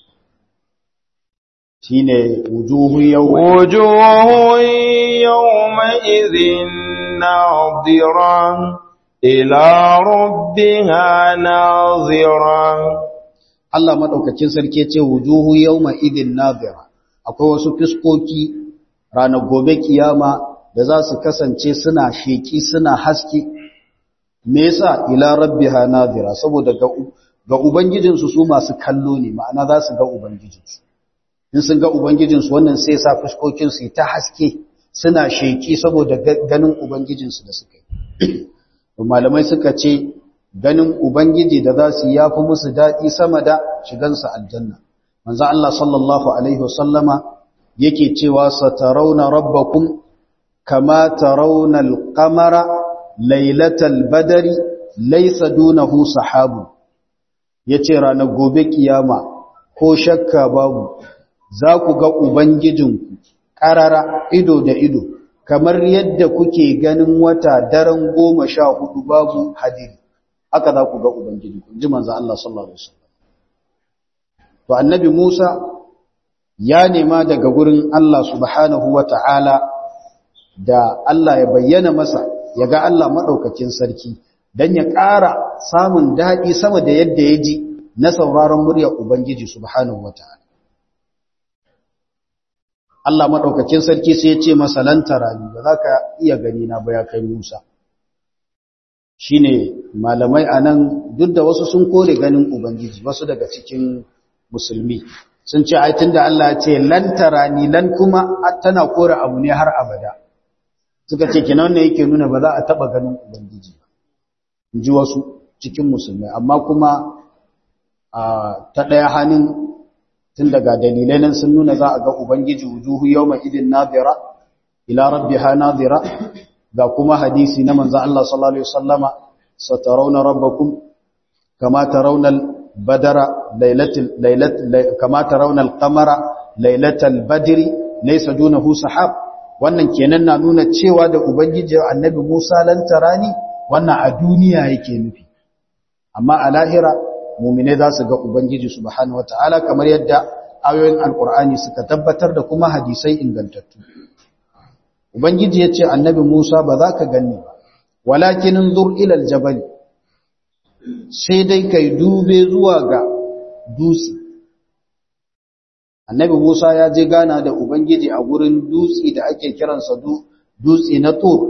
shine wujuhu yawma wujuhu yawma idhin nadira ila rabbiha nadira Allah madaukakin sarki ce wujuhu yawma idhin nadira akwai wasu fiskoki ranar gobe kiyama da za su kasance suna sheki suna haske me yasa ila rabbiha nadira saboda ga ga ubangijinsu su masu kallo ne ma'ana za su ga ubangijinsu in sun ga ubangijinsu wannan sai sa fuskokin su ta haske suna sheki saboda ganin ubangijinsu da suka yi malamai suka ce ganin ubangiji da za su yafi musu daɗi sama da shigansa aljanna manzo Allah sallallahu alaihi wasallama yake cewa satarawna rabbakum kama tarawna al-qamara laylatal badri laysa dunahu sahabu yace ranar gobe kiyama ko shakka babu za ku ga ubangijinku karara ido da ido kamar yadda kuke ganin wata daren goma sha hudu babu hadiri haka za ku ga ubangijinku ji manzo Allah sallallahu alaihi wasallam to annabi Musa ya nema daga gurin Allah subhanahu wata'ala da Allah ya bayyana masa ya ga Allah maɗaukakin sarki don ya ƙara samun daɗi sama da yadda ya ji na sauraron muryar Ubangiji subhanahu wata'ala Allah madaukakin sarki sai ya ce masa lan tarani ba za ka iya gani na ba ya kai Musa shine malamai anan duk da wasu sun kore ganin ubangiji wasu daga cikin musulmi sun ce ai tunda Allah ya ce lan tarani lan kuma tana kore abu ne har abada suka ce kenan ne yake nuna ba za a taba ganin ubangiji ba inji wasu cikin musulmai amma kuma ta daya hannun tun daga dalilai nan sun nuna za a ga ubangiji wujuhu yawma idin nadira ila rabbiha nadira ga kuma hadisi na manzo Allah sallallahu alaihi wasallama satarawna rabbakum kama tarawna al-badara laylatil laylat kama tarawna al-qamara laylatal badri laysa dunahu sahab wannan kenan na nuna cewa da ubangiji annabi Musa lan tarani wannan a duniya yake nufi amma a lahira mu'mine za su ga ubangiji subhanahu wataala kamar yadda ayoyin alqur'ani suka tabbatar da kuma hadisai ingantattu ubangiji yace annabi Musa ba za ka ganni ba walakin anzur ila aljabal sai dai kai dube zuwa ga dutse annabi Musa ya je gana da ubangiji a gurin dutse da ake kiransa dutse na tur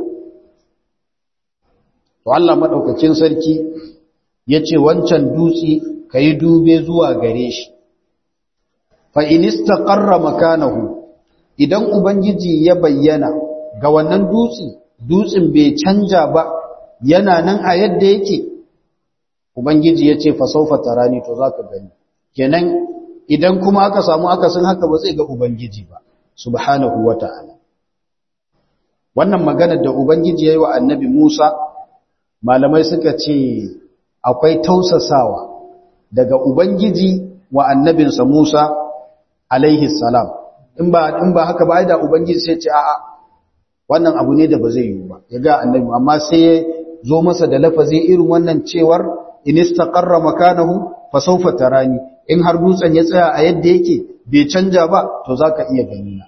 to Allah madaukakin sarki yace wancan dutse kai dube zuwa gare shi fa in istaqarra makanahu idan ubangiji ya bayyana ga wannan dutse dutsen bai canja ba yana nan a yadda yake ubangiji yace fa sawfa tarani to zaka gani kenan idan kuma aka samu akasin haka ba zai ga ubangiji ba subhanahu wata'ala wannan magana da ubangiji yayi wa annabi Musa malamai suka ce akwai tausasawa daga ubangiji wa annabinsa Musa alaihi salam in ba in ba haka ba ai da ubangiji sai ce a'a wannan abu ne da ba zai yi ba ya ga annabi amma sai ya zo masa da lafazi irin wannan cewar in istaqarra makanahu fa sawfa tarani in har dutsen ya tsaya a yadda yake bai canja ba to zaka iya gani na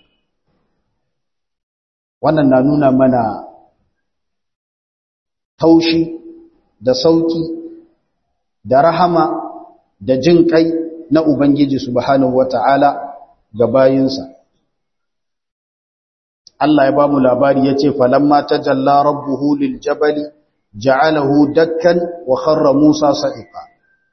wannan na nuna mana taushi da sauki da rahama da jin kai na ubangiji subhanahu wataala ga bayinsa Allah ya ba mu labari ya ce falamma tajalla rabbuhu lil jabali ja'alahu dakkan wa kharra Musa sa'iqa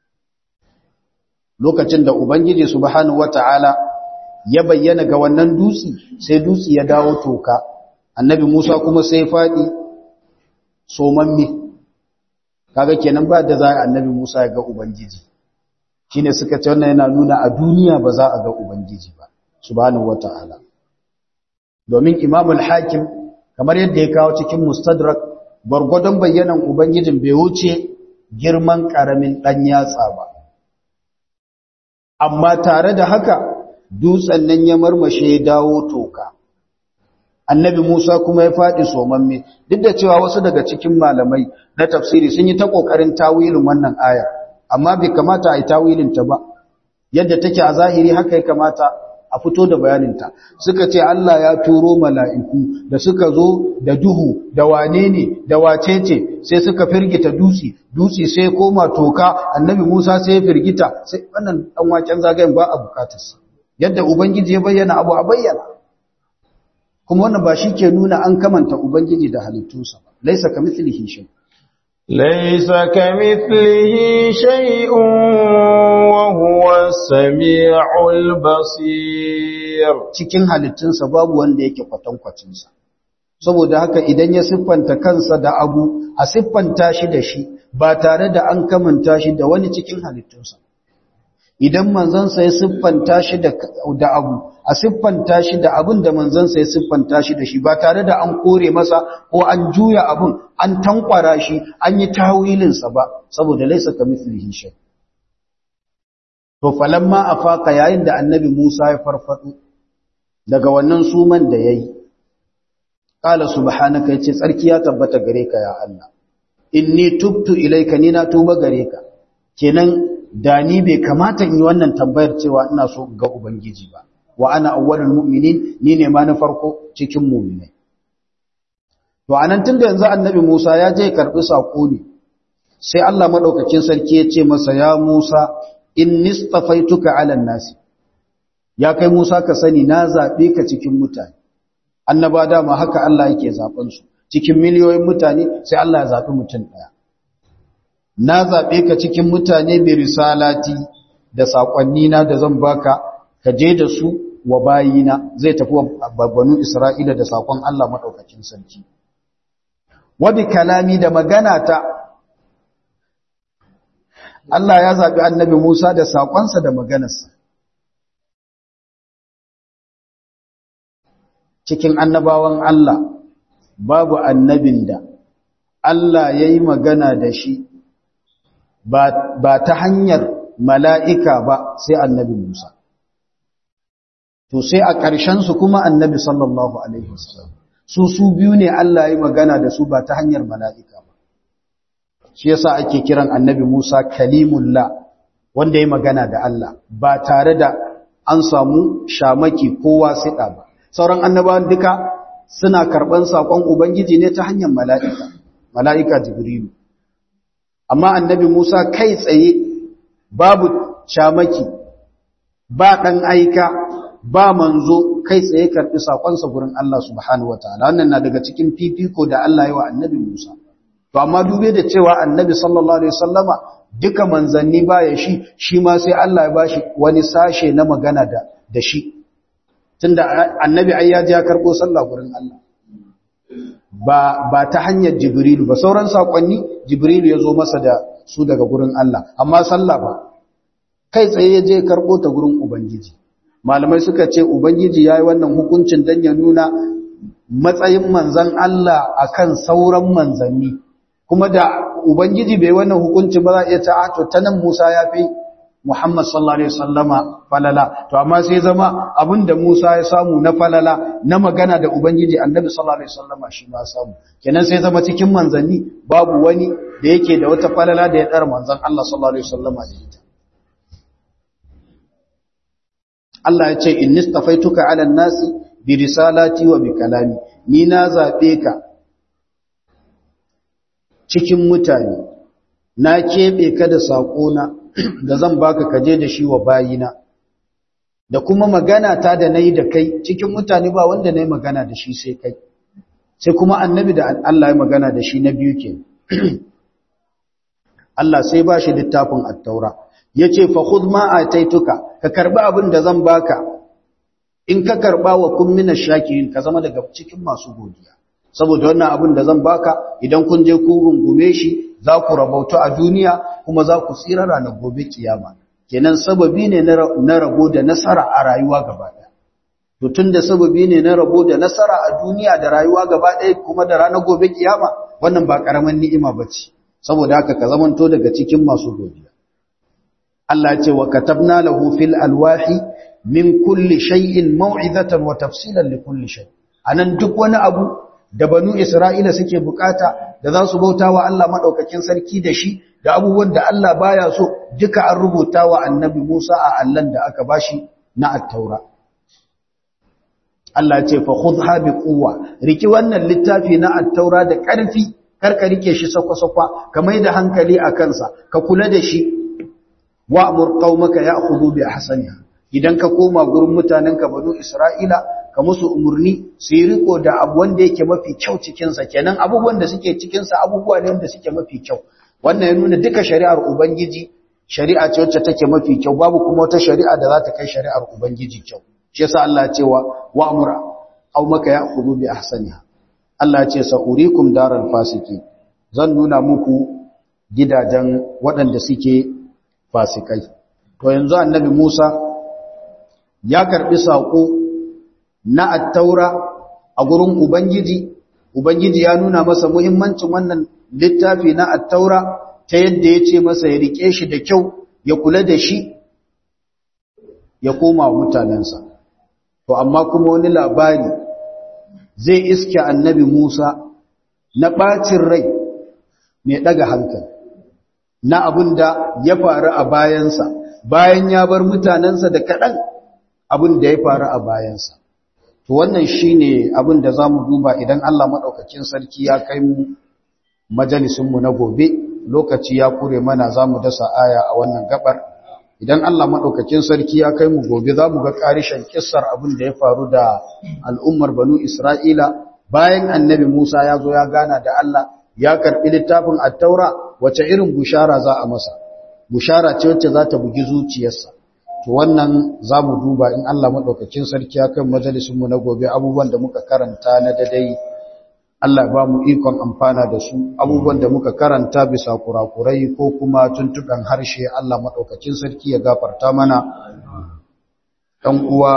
lokacin da ubangiji subhanahu wata'ala ya bayyana ga wannan dutsi sai dutsi ya dawo toka annabi Musa kuma sai fadi somamme kaga kenan ba da za annabi Musa ya ga ubangiji shine suka ce wannan yana nuna a duniya ba za a ga ubangiji ba subhanahu wata'ala domin Imam al-Hakim kamar yadda ya kawo cikin Mustadrak gwargwadon bayyanan ubangijin bai wuce girman karamin dan yatsa ba amma tare da haka dutsen nan ya marmashe ya dawo toka annabi Musa kuma ya faɗi somamme duk da cewa wasu daga cikin malamai na tafsiri sun yi ta ƙoƙarin tawilin wannan aya amma bai kamata a yi tawilin ta ba yadda take a zahiri haka ya kamata a fito da bayaninta suka ce Allah ya turo mala'iku da suka zo da duhu da wane ne da wace ce sai suka firgita dutse dutse sai koma toka annabi Musa sai ya firgita sai wannan dan waken zagayen ba a bukatarsa yadda ubangiji ya bayyana abu a bayyana kuma wannan ba shi ke nuna an kamanta ubangiji da halittunsa ba laisa kamithlihi shay ليس كمثله شيء وهو السميع البصير cikin halittunsa babu wanda yake kwatankwacinsa saboda haka idan ya siffanta kansa da abu a siffanta shi da shi ba tare da an kamanta shi da wani cikin halittunsa idan manzansa ya siffanta shi da abu a siffanta shi da abin da manzansa ya siffanta shi da shi ba tare da an kore masa ko an juya abin an tankwara shi an yi tawilinsa ba saboda laisa ka mithlihi shay to falamma afaqa yayin da annabi Musa ya farfado daga wannan suman da yayi qala subhanaka yace tsarki ya tabbata gare ka ya Allah inni tubtu ilayka ni na tuba gare ka kenan da ni bai kamata in yi wannan tambayar cewa ina so ga ubangiji ba wa ana awwalul mu'minin ni ne ma na farko cikin mu'minai to anan tunda yanzu annabi Musa ya je karbi sako ne sai Allah madaukakin sarki ya ce masa ya Musa inni stafaituka ala nasi ya kai Musa ka sani na zabe ka cikin mutane annaba dama haka Allah yake zaben su cikin miliyoyin mutane sai Allah ya zabi mutum daya na zabe ka cikin mutane bi risalati da sakonni na da zan baka ka je da su wa bayina zai tafi wa banu Isra'ila da sakon Allah madaukakin sarki wa bi kalami da magana ta Allah ya zabi annabi Musa da sakonsa da maganarsa cikin annabawan Allah babu annabin da Allah ya yi magana da shi ba ta hanyar mala'ika ba sai annabi Musa. To sai a ƙarshensu kuma annabi sallallahu Alaihi wasallam. Su su biyu ne Allah ya yi magana da su ba ta hanyar mala'ika ba. Shi yasa ake kiran annabi Musa kalimullah wanda ya yi magana da Allah ba tare da an samu shamaki kowa siɗa ba. sauran annabawan duka suna karɓan saƙon Ubangiji ne ta hanyar mala'ika, mala'ika Jibrilu. Amma annabi Musa kai tsaye babu shamaki, ba ɗan aika, ba manzo kai tsaye karɓi saƙonsa gurin Allah subhanahu wa ta'ala. Wannan na daga cikin fifiko da Allah yi wa annabi Musa. To, amma dube da cewa annabi sallallahu Alaihi Wasallama duka manzanni ba ya shi, shi ma sai Allah ya ba shi wani sashe na magana da shi. tunda annabi ai ya ji ya karbo sallah gurin Allah ba ba ta hanyar jibrilu ba sauran sakonni jibrilu ya zo masa da su daga gurin Allah amma sallah ba kai tsaye ya je karbo ta gurin ubangiji malamai suka ce ubangiji yayi wannan hukuncin dan ya nuna matsayin manzon Allah akan sauran manzanni kuma da ubangiji bai wannan hukuncin ba za a iya ta to tanan Musa ya fi Muhammad sallallahu alaihi wasallama falala to amma sai zama abinda Musa ya samu na falala na magana da ubangiji Annabi sallallahu alaihi wasallama shi ma samu kenan sai zama cikin manzanni babu wani da yake da wata falala da ya dar manzon Allah sallallahu alaihi wasallama da ita Allah ya ce innistafaituka ala nasi bi risalati wa bi kalami ni na zabe ka cikin mutane na kebe ka da sakona da zan baka kaje da shi wa bayina da kuma magana ta da nayi da kai cikin mutane ba wanda nayi magana da shi sai kai sai kuma annabi da Allah ya magana da shi na biyu ke Allah sai ba shi littafin at-taura yace fa khudh ma ataituka ka karbi abin da zan baka in ka karba wa kun mina shakirin ka zama daga cikin masu godiya saboda wannan abin da zan baka idan kun je ku rungume shi za ku rabauta a duniya kuma za ku tsira ranar gobe kiyama kenan sababi ne na rabo da nasara a rayuwa gaba ɗaya to tunda sababi ne na rabo da nasara a duniya da rayuwa gaba ɗaya kuma da ranar gobe kiyama wannan ba karaman ni'ima bace saboda haka ka zamanto daga cikin masu godiya Allah ya ce wa katabna lahu fil alwahi min kulli shay'in maw'izatan wa tafsilan li kulli shay anan duk wani abu da banu Isra'ila suke bukata da za su bauta wa Allah maɗaukakin sarki da shi da abubuwan da Allah baya so duka an rubuta wa annabi Musa a Allahn da aka bashi na attaura. Allah ce fa khudha bi quwwa riki wannan littafi na attaura da ƙarfi karka rike shi sakwa-sakwa ka mai da hankali a kansa ka kula da shi wa amur qaumaka ya'khudhu bi ahsaniha idan ka koma gurin mutanenka banu Isra'ila ka musu umurni su yi riko da abu wanda yake mafi kyau cikinsa kenan abubuwan da suke cikinsa abubuwa ne wanda suke mafi kyau wannan ya nuna duka shari'ar ubangiji shari'a ce wacce take mafi kyau babu kuma wata shari'a da za ta kai shari'ar ubangiji kyau shi yasa Allah ya ce wa wa'mura aw maka ya'khudhu bi ahsaniha Allah ya ce sa'urikum daral fasiki zan nuna muku gidajen waɗanda suke fasikai to yanzu annabi Musa ya karbi sako na attaura a gurin Ubangiji, Ubangiji ya nuna masa muhimmancin wannan littafi na attaura ta yadda ya ce masa ya riƙe shi da kyau, ya kula da shi, ya koma mutanensa. To, amma kuma wani labari zai iske annabi Musa na ɓacin rai mai ɗaga hankali, na abin da ya faru a bayansa, bayan ya bar mutanensa da kaɗan abin da ya faru a bayansa. To wannan shine abin da zamu duba idan Allah madaukakin sarki ya kai mu majalisin mu na gobe lokaci ya kure mana zamu dasa aya a wannan gabar idan Allah maɗaukakin sarki ya kai mu gobe za mu ga ƙarishen kissar abin da ya faru da al'ummar banu Isra'ila bayan annabi Musa ya zo ya gana da Allah ya karɓi littafin attaura wace irin bushara za a masa bushara ce wacce za ta bugi zuciyarsa to wannan za mu duba in Allah maɗaukakin sarki ya kai majalisunmu na gobe abubuwan da muka karanta na dadai Allah ba mu ikon amfana da su abubuwan da muka karanta bisa kurakurai ko kuma tuntuɓen harshe Allah maɗaukacin sarki ya gafarta mana ɗan uwa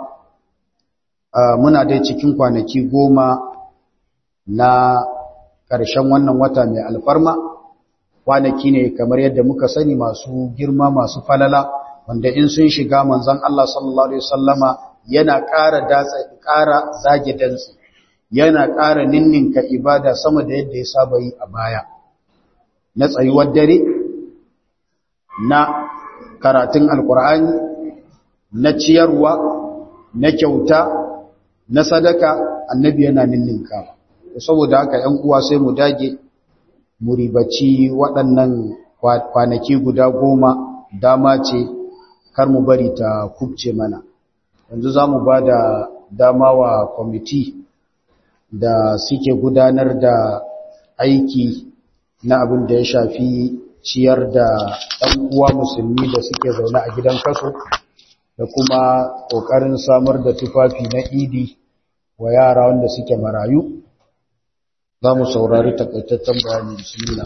muna dai cikin kwanaki goma na ƙarshen wannan wata mai alfarma kwanaki ne kamar yadda muka sani masu girma masu falala wanda in sun shiga manzon Allah sallallahu alaihi wasallama yana ƙara datsa ƙara zage dantsi yana ƙara ninninka ibada sama da yadda ya saba yi a baya na tsayuwar dare na karatun alkur'ani na ciyarwa na kyauta na sadaka annabi yana ninninka saboda haka ‘yan uwa sai mu dage mu ribaci waɗannan kwanaki guda goma dama ce kar mu bari ta kubce mana yanzu za mu ba da dama wa kwamiti da suke gudanar da aiki na abin da ya shafi ciyar da ɗan uwa musulmi da suke zaune a gidan kaso da kuma ƙoƙarin samar da tufafi na idi wa yara wanda suke marayu za mu saurari takaitaccen bayani bismillah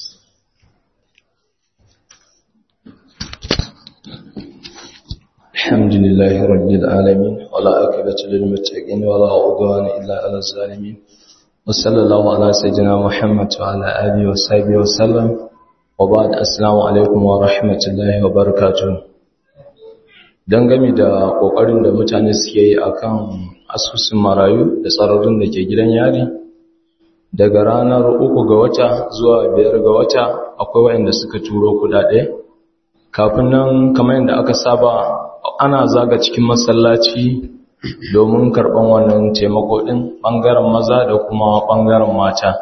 الحمد لله رب العالمين ولا عاقبة للمتقين ولا عدوان إلا على الظالمين وصلى الله على سيدنا محمد وعلى آله وصحبه وسلم وبعد السلام عليكم ورحمة الله وبركاته dangane da kokarin da mutane suke yi akan asusun marayu da tsararrun da ke gidan yari daga ranar uku ga wata zuwa biyar ga wata akwai waɗanda suka turo kudade kafin nan kamar yadda aka saba ana zaga cikin masallaci domin karɓan wannan taimako ɗin ɓangaren maza da kuma ɓangaren mata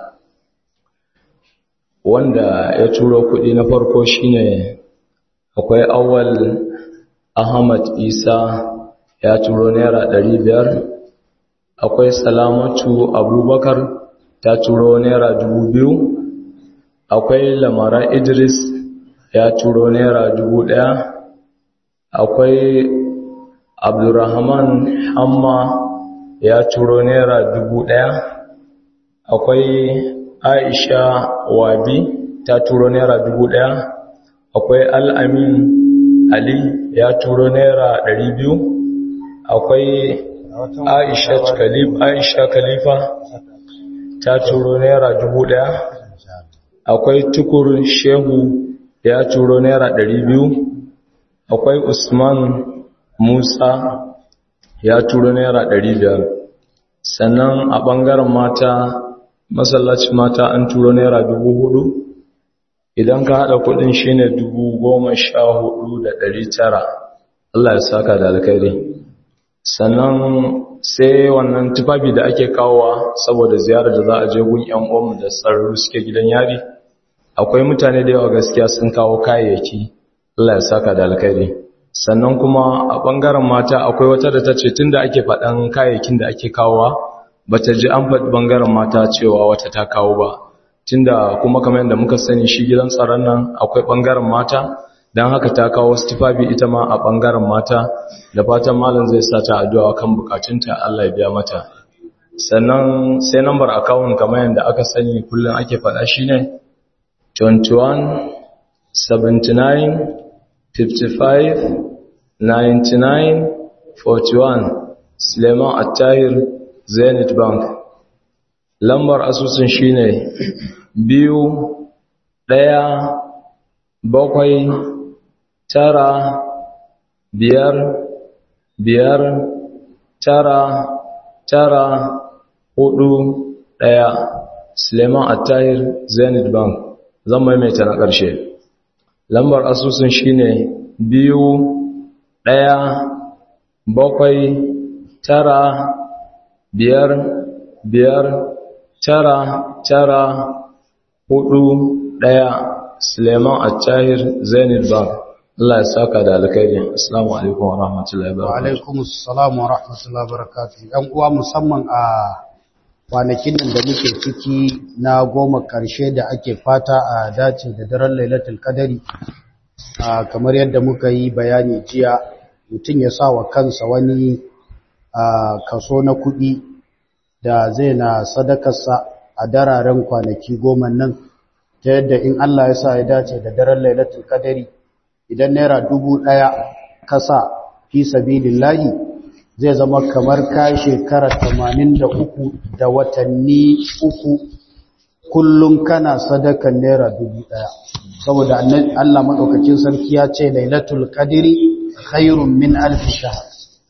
wanda ya turo kuɗi na farko shine akwai awal ahmad isa ya turo naira ɗari biyar akwai salamatu abubakar ta turo naira dubu biyu akwai lamara idris ya turo naira dubu ɗaya akwai abdurrahman hamma ya turo naira dubu ɗaya akwai aisha wabi ta turo naira dubu ɗaya akwai al'amin ali ya turo naira ɗari biyu akwai aisha aisha khalifa ta turo naira dubu ɗaya akwai tukur shehu ya turo naira ɗari biyu akwai usman musa ya turo naira ɗari biyar sannan a ɓangaren mata masallacin mata an turo naira dubu hudu idan ka haɗa kuɗin shine dubu goma sha hudu da ɗari tara Allah ya saka da alkhairi sannan sai wannan tufafi da ake kawowa saboda ziyarar da za a je gun yan uwanmu da tsararru suke gidan yari akwai mutane da yawa gaskiya sun kawo kayayyaki Allah ya saka da alkhairi sannan kuma a bangaren mata akwai wata da ta ce tunda ake faɗan kayayyakin da ake kawowa bata ji an faɗi bangaren mata cewa wata ta kawo ba tunda kuma kamar yadda muka sani shi gidan tsaron nan akwai bangaren mata don haka ta kawo tufafi ita ma a bangaren mata da fatan malam zai sa ta addu'a kan bukatunta Allah ya biya mata sannan sai number account kamar yadda aka sani kullum ake faɗa shine 21 79 55 99 41 Suleiman Attahir Zenith Bank lambar asusun shine biyu ɗaya bakwai tara biyar biyar tara tara hudu ɗaya Suleiman Attahir Zenith Bank zan maimaita na ƙarshe lambar asusun shine biyu ɗaya bakwai tara biyar biyar tara tara hudu ɗaya Suleiman Attahir Zenith Bank Allah ya saka da alkhairi assalamu alaikum wa rahmatullahi wa wa barakatuh alaikum assalam wa rahmatullahi wa barakatuh yan uwa musamman a kwanakin nan da muke ciki na goma karshe da ake fata a dace da daren lailatul qadari a kamar yadda muka yi bayani jiya mutum ya sa wa kansa wani a kaso na kuɗi da zai na sadakarsa a dararen kwanaki goma nan ta yadda in Allah ya sa ya dace da daren lailatul qadari idan naira dubu ɗaya kasa fi sabilillahi zai zama kamar ka shekara tamanin da uku da watanni uku kullum kana sadakan naira dubu ɗaya saboda annan- Allah maɗaukacin sarki ya ce lailatul qadri khairun min alf shahr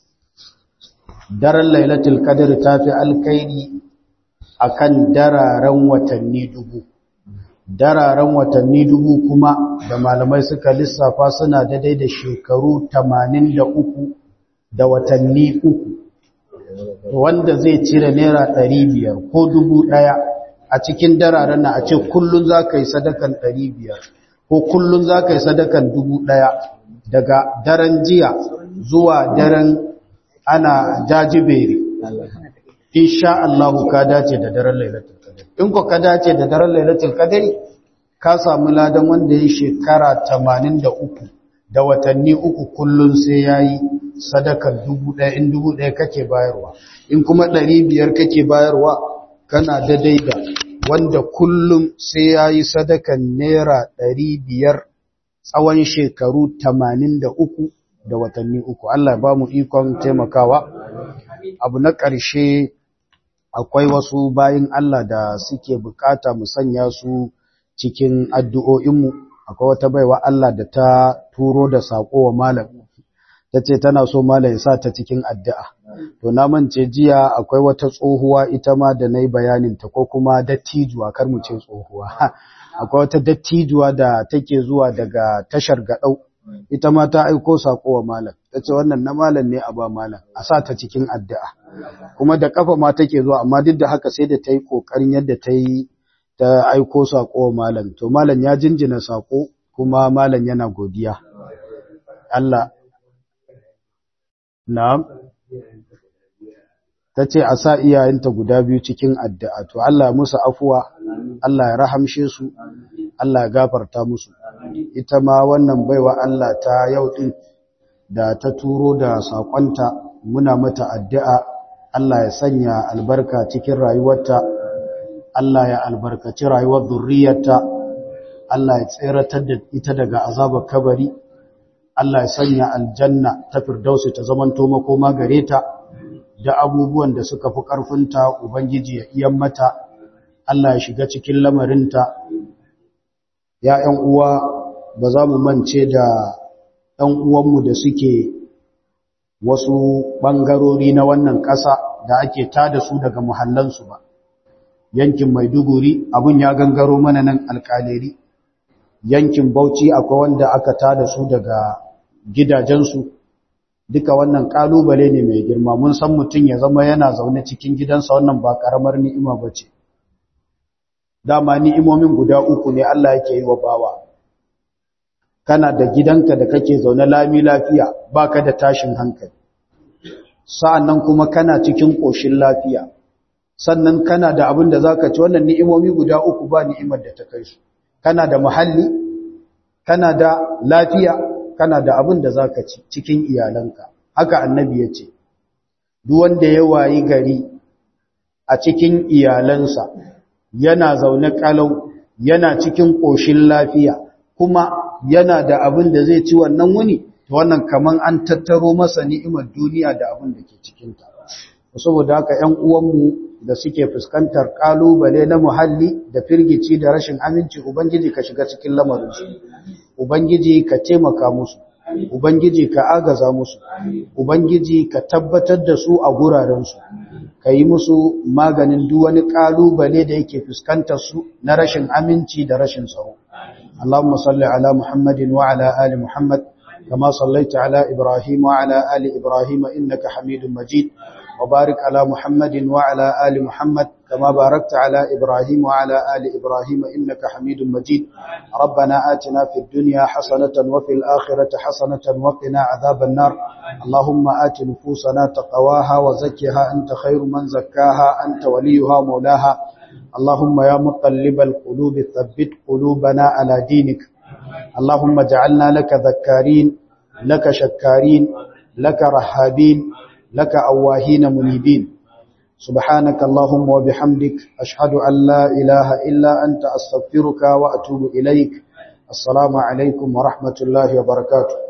daren lailatul qadri tafi alkairi akan dararen watanni dubu dararen watanni dubu kuma da malamai suka lissafa suna daidai da shekaru 83 da watanni uku wanda zai cire naira 500 ko dubu ɗaya a cikin dararen na a ce kullun za ka yi sadakan 500 ko kullun za ka yi sadakan dubu ɗaya daga daren jiya zuwa daren ana jajibere insha Allah ka dace da daren lailatul qadr in ko ka dace da daren lailatul qadr ka samu ladan wanda ya shekara 83 da watanni uku kullun sai yayi sadakar 1000 in 1000 kake bayarwa in kuma 500 kake bayarwa kana da daida wanda kullum sai yayi sadakan naira 500 tsawon shekaru 83 da watanni uku Allah ya ba mu ikon taimakawa abu na ƙarshe akwai wasu bayin Allah da suke bukata mu sanya su cikin addu'o'inmu akwai wata baiwa Allah da ta turo da saƙo wa malam ta ce tana so malam ya sa ta cikin addu'a to na mance jiya akwai wata tsohuwa ita ma da na yi bayaninta ko kuma dattijuwa kar mu ce tsohuwa akwai wata dattijuwa da take zuwa daga tashar gaɗau ita ma ta aiko saƙo wa malam ta ce wannan na malam ne a ba malam a sa ta cikin addu'a kuma da kafa ma take zuwa amma duk da haka sai da ta yi ƙoƙarin yadda ta yi ta aiko saƙo wa malam to malam ya jinjina saƙo kuma malam yana godiya Allah na'am ta ce a sa iyayenta guda biyu cikin addu'a to Allah ya musu afuwa Allah ya rahamshe su Allah ya gafarta musu ita ma wannan baiwa Allah ta yau din da ta turo da saƙonta muna mata addu'a Allah ya sanya albarka cikin rayuwarta Allah ya albarkaci rayuwar zurriyarta Allah ya tseratar da ita daga azabar kabari Allah ya sanya aljanna ta firdausi ta zamanto makoma gare ta da abubuwan da suka fi ƙarfinta Ubangiji ya iyan mata Allah ya shiga cikin lamarinta ya ‘yan uwa ba za mu mance da ‘yan uwanmu da suke wasu ɓangarori na wannan ƙasa da ake tada su daga muhallansu ba yankin maiduguri abun ya gangaro mana nan alƙaleri yankin bauchi akwai wanda aka tada su daga gidajensu duka wannan ƙalubale ne mai girma mun san mutum ya zama yana zaune cikin gidansa wannan ba ƙaramar ni'ima ba ce dama ni'imomin guda uku ne Allah yake yi wa bawa kana da gidanka da kake zaune lami lafiya baka da tashin hankali sa'annan kuma kana cikin ƙoshin lafiya sannan kana da abin da zaka ci wannan ni'imomi guda uku ba ni'imar da ta kai su kana da muhalli kana da lafiya kana da abin da zaka ci cikin iyalanka haka annabi ya ce duk wanda ya wayi gari a cikin iyalansa yana zaune kalau yana cikin ƙoshin lafiya kuma yana da abin da zai ci wannan wuni to wannan kaman an tattaro masa ni'imar duniya da abin da ke cikinta saboda haka ƴan uwanmu da suke fuskantar kalubale na muhalli da firgici da rashin aminci ubangiji ka shiga cikin lamarinsu ubangiji ka taimaka musu ubangiji ka agaza musu ubangiji ka tabbatar da su a gurarensu ka yi musu maganin duk wani kalubale da yake fuskantar su na rashin aminci da rashin tsaro اللهم صل على محمد وعلى آل محمد كما صليت على إبراهيم وعلى آل إبراهيم إنك حميد مجيد وبارك على محمد وعلى آل محمد كما باركت على إبراهيم وعلى آل إبراهيم إنك حميد مجيد ربنا آتنا في الدنيا حسنة وفي الآخرة حسنة وقنا عذاب النار اللهم آت نفوسنا تقواها وزكها أنت خير من زكاها أنت وليها مولاها اللهم يا مقلب القلوب ثبت قلوبنا على دينك اللهم اجعلنا لك ذكارين لك شكارين لك رهابين لك أواهين منيبين سبحانك اللهم وبحمدك أشهد أن لا إله إلا أنت أستغفرك وأتوب إليك السلام عليكم ورحمة الله وبركاته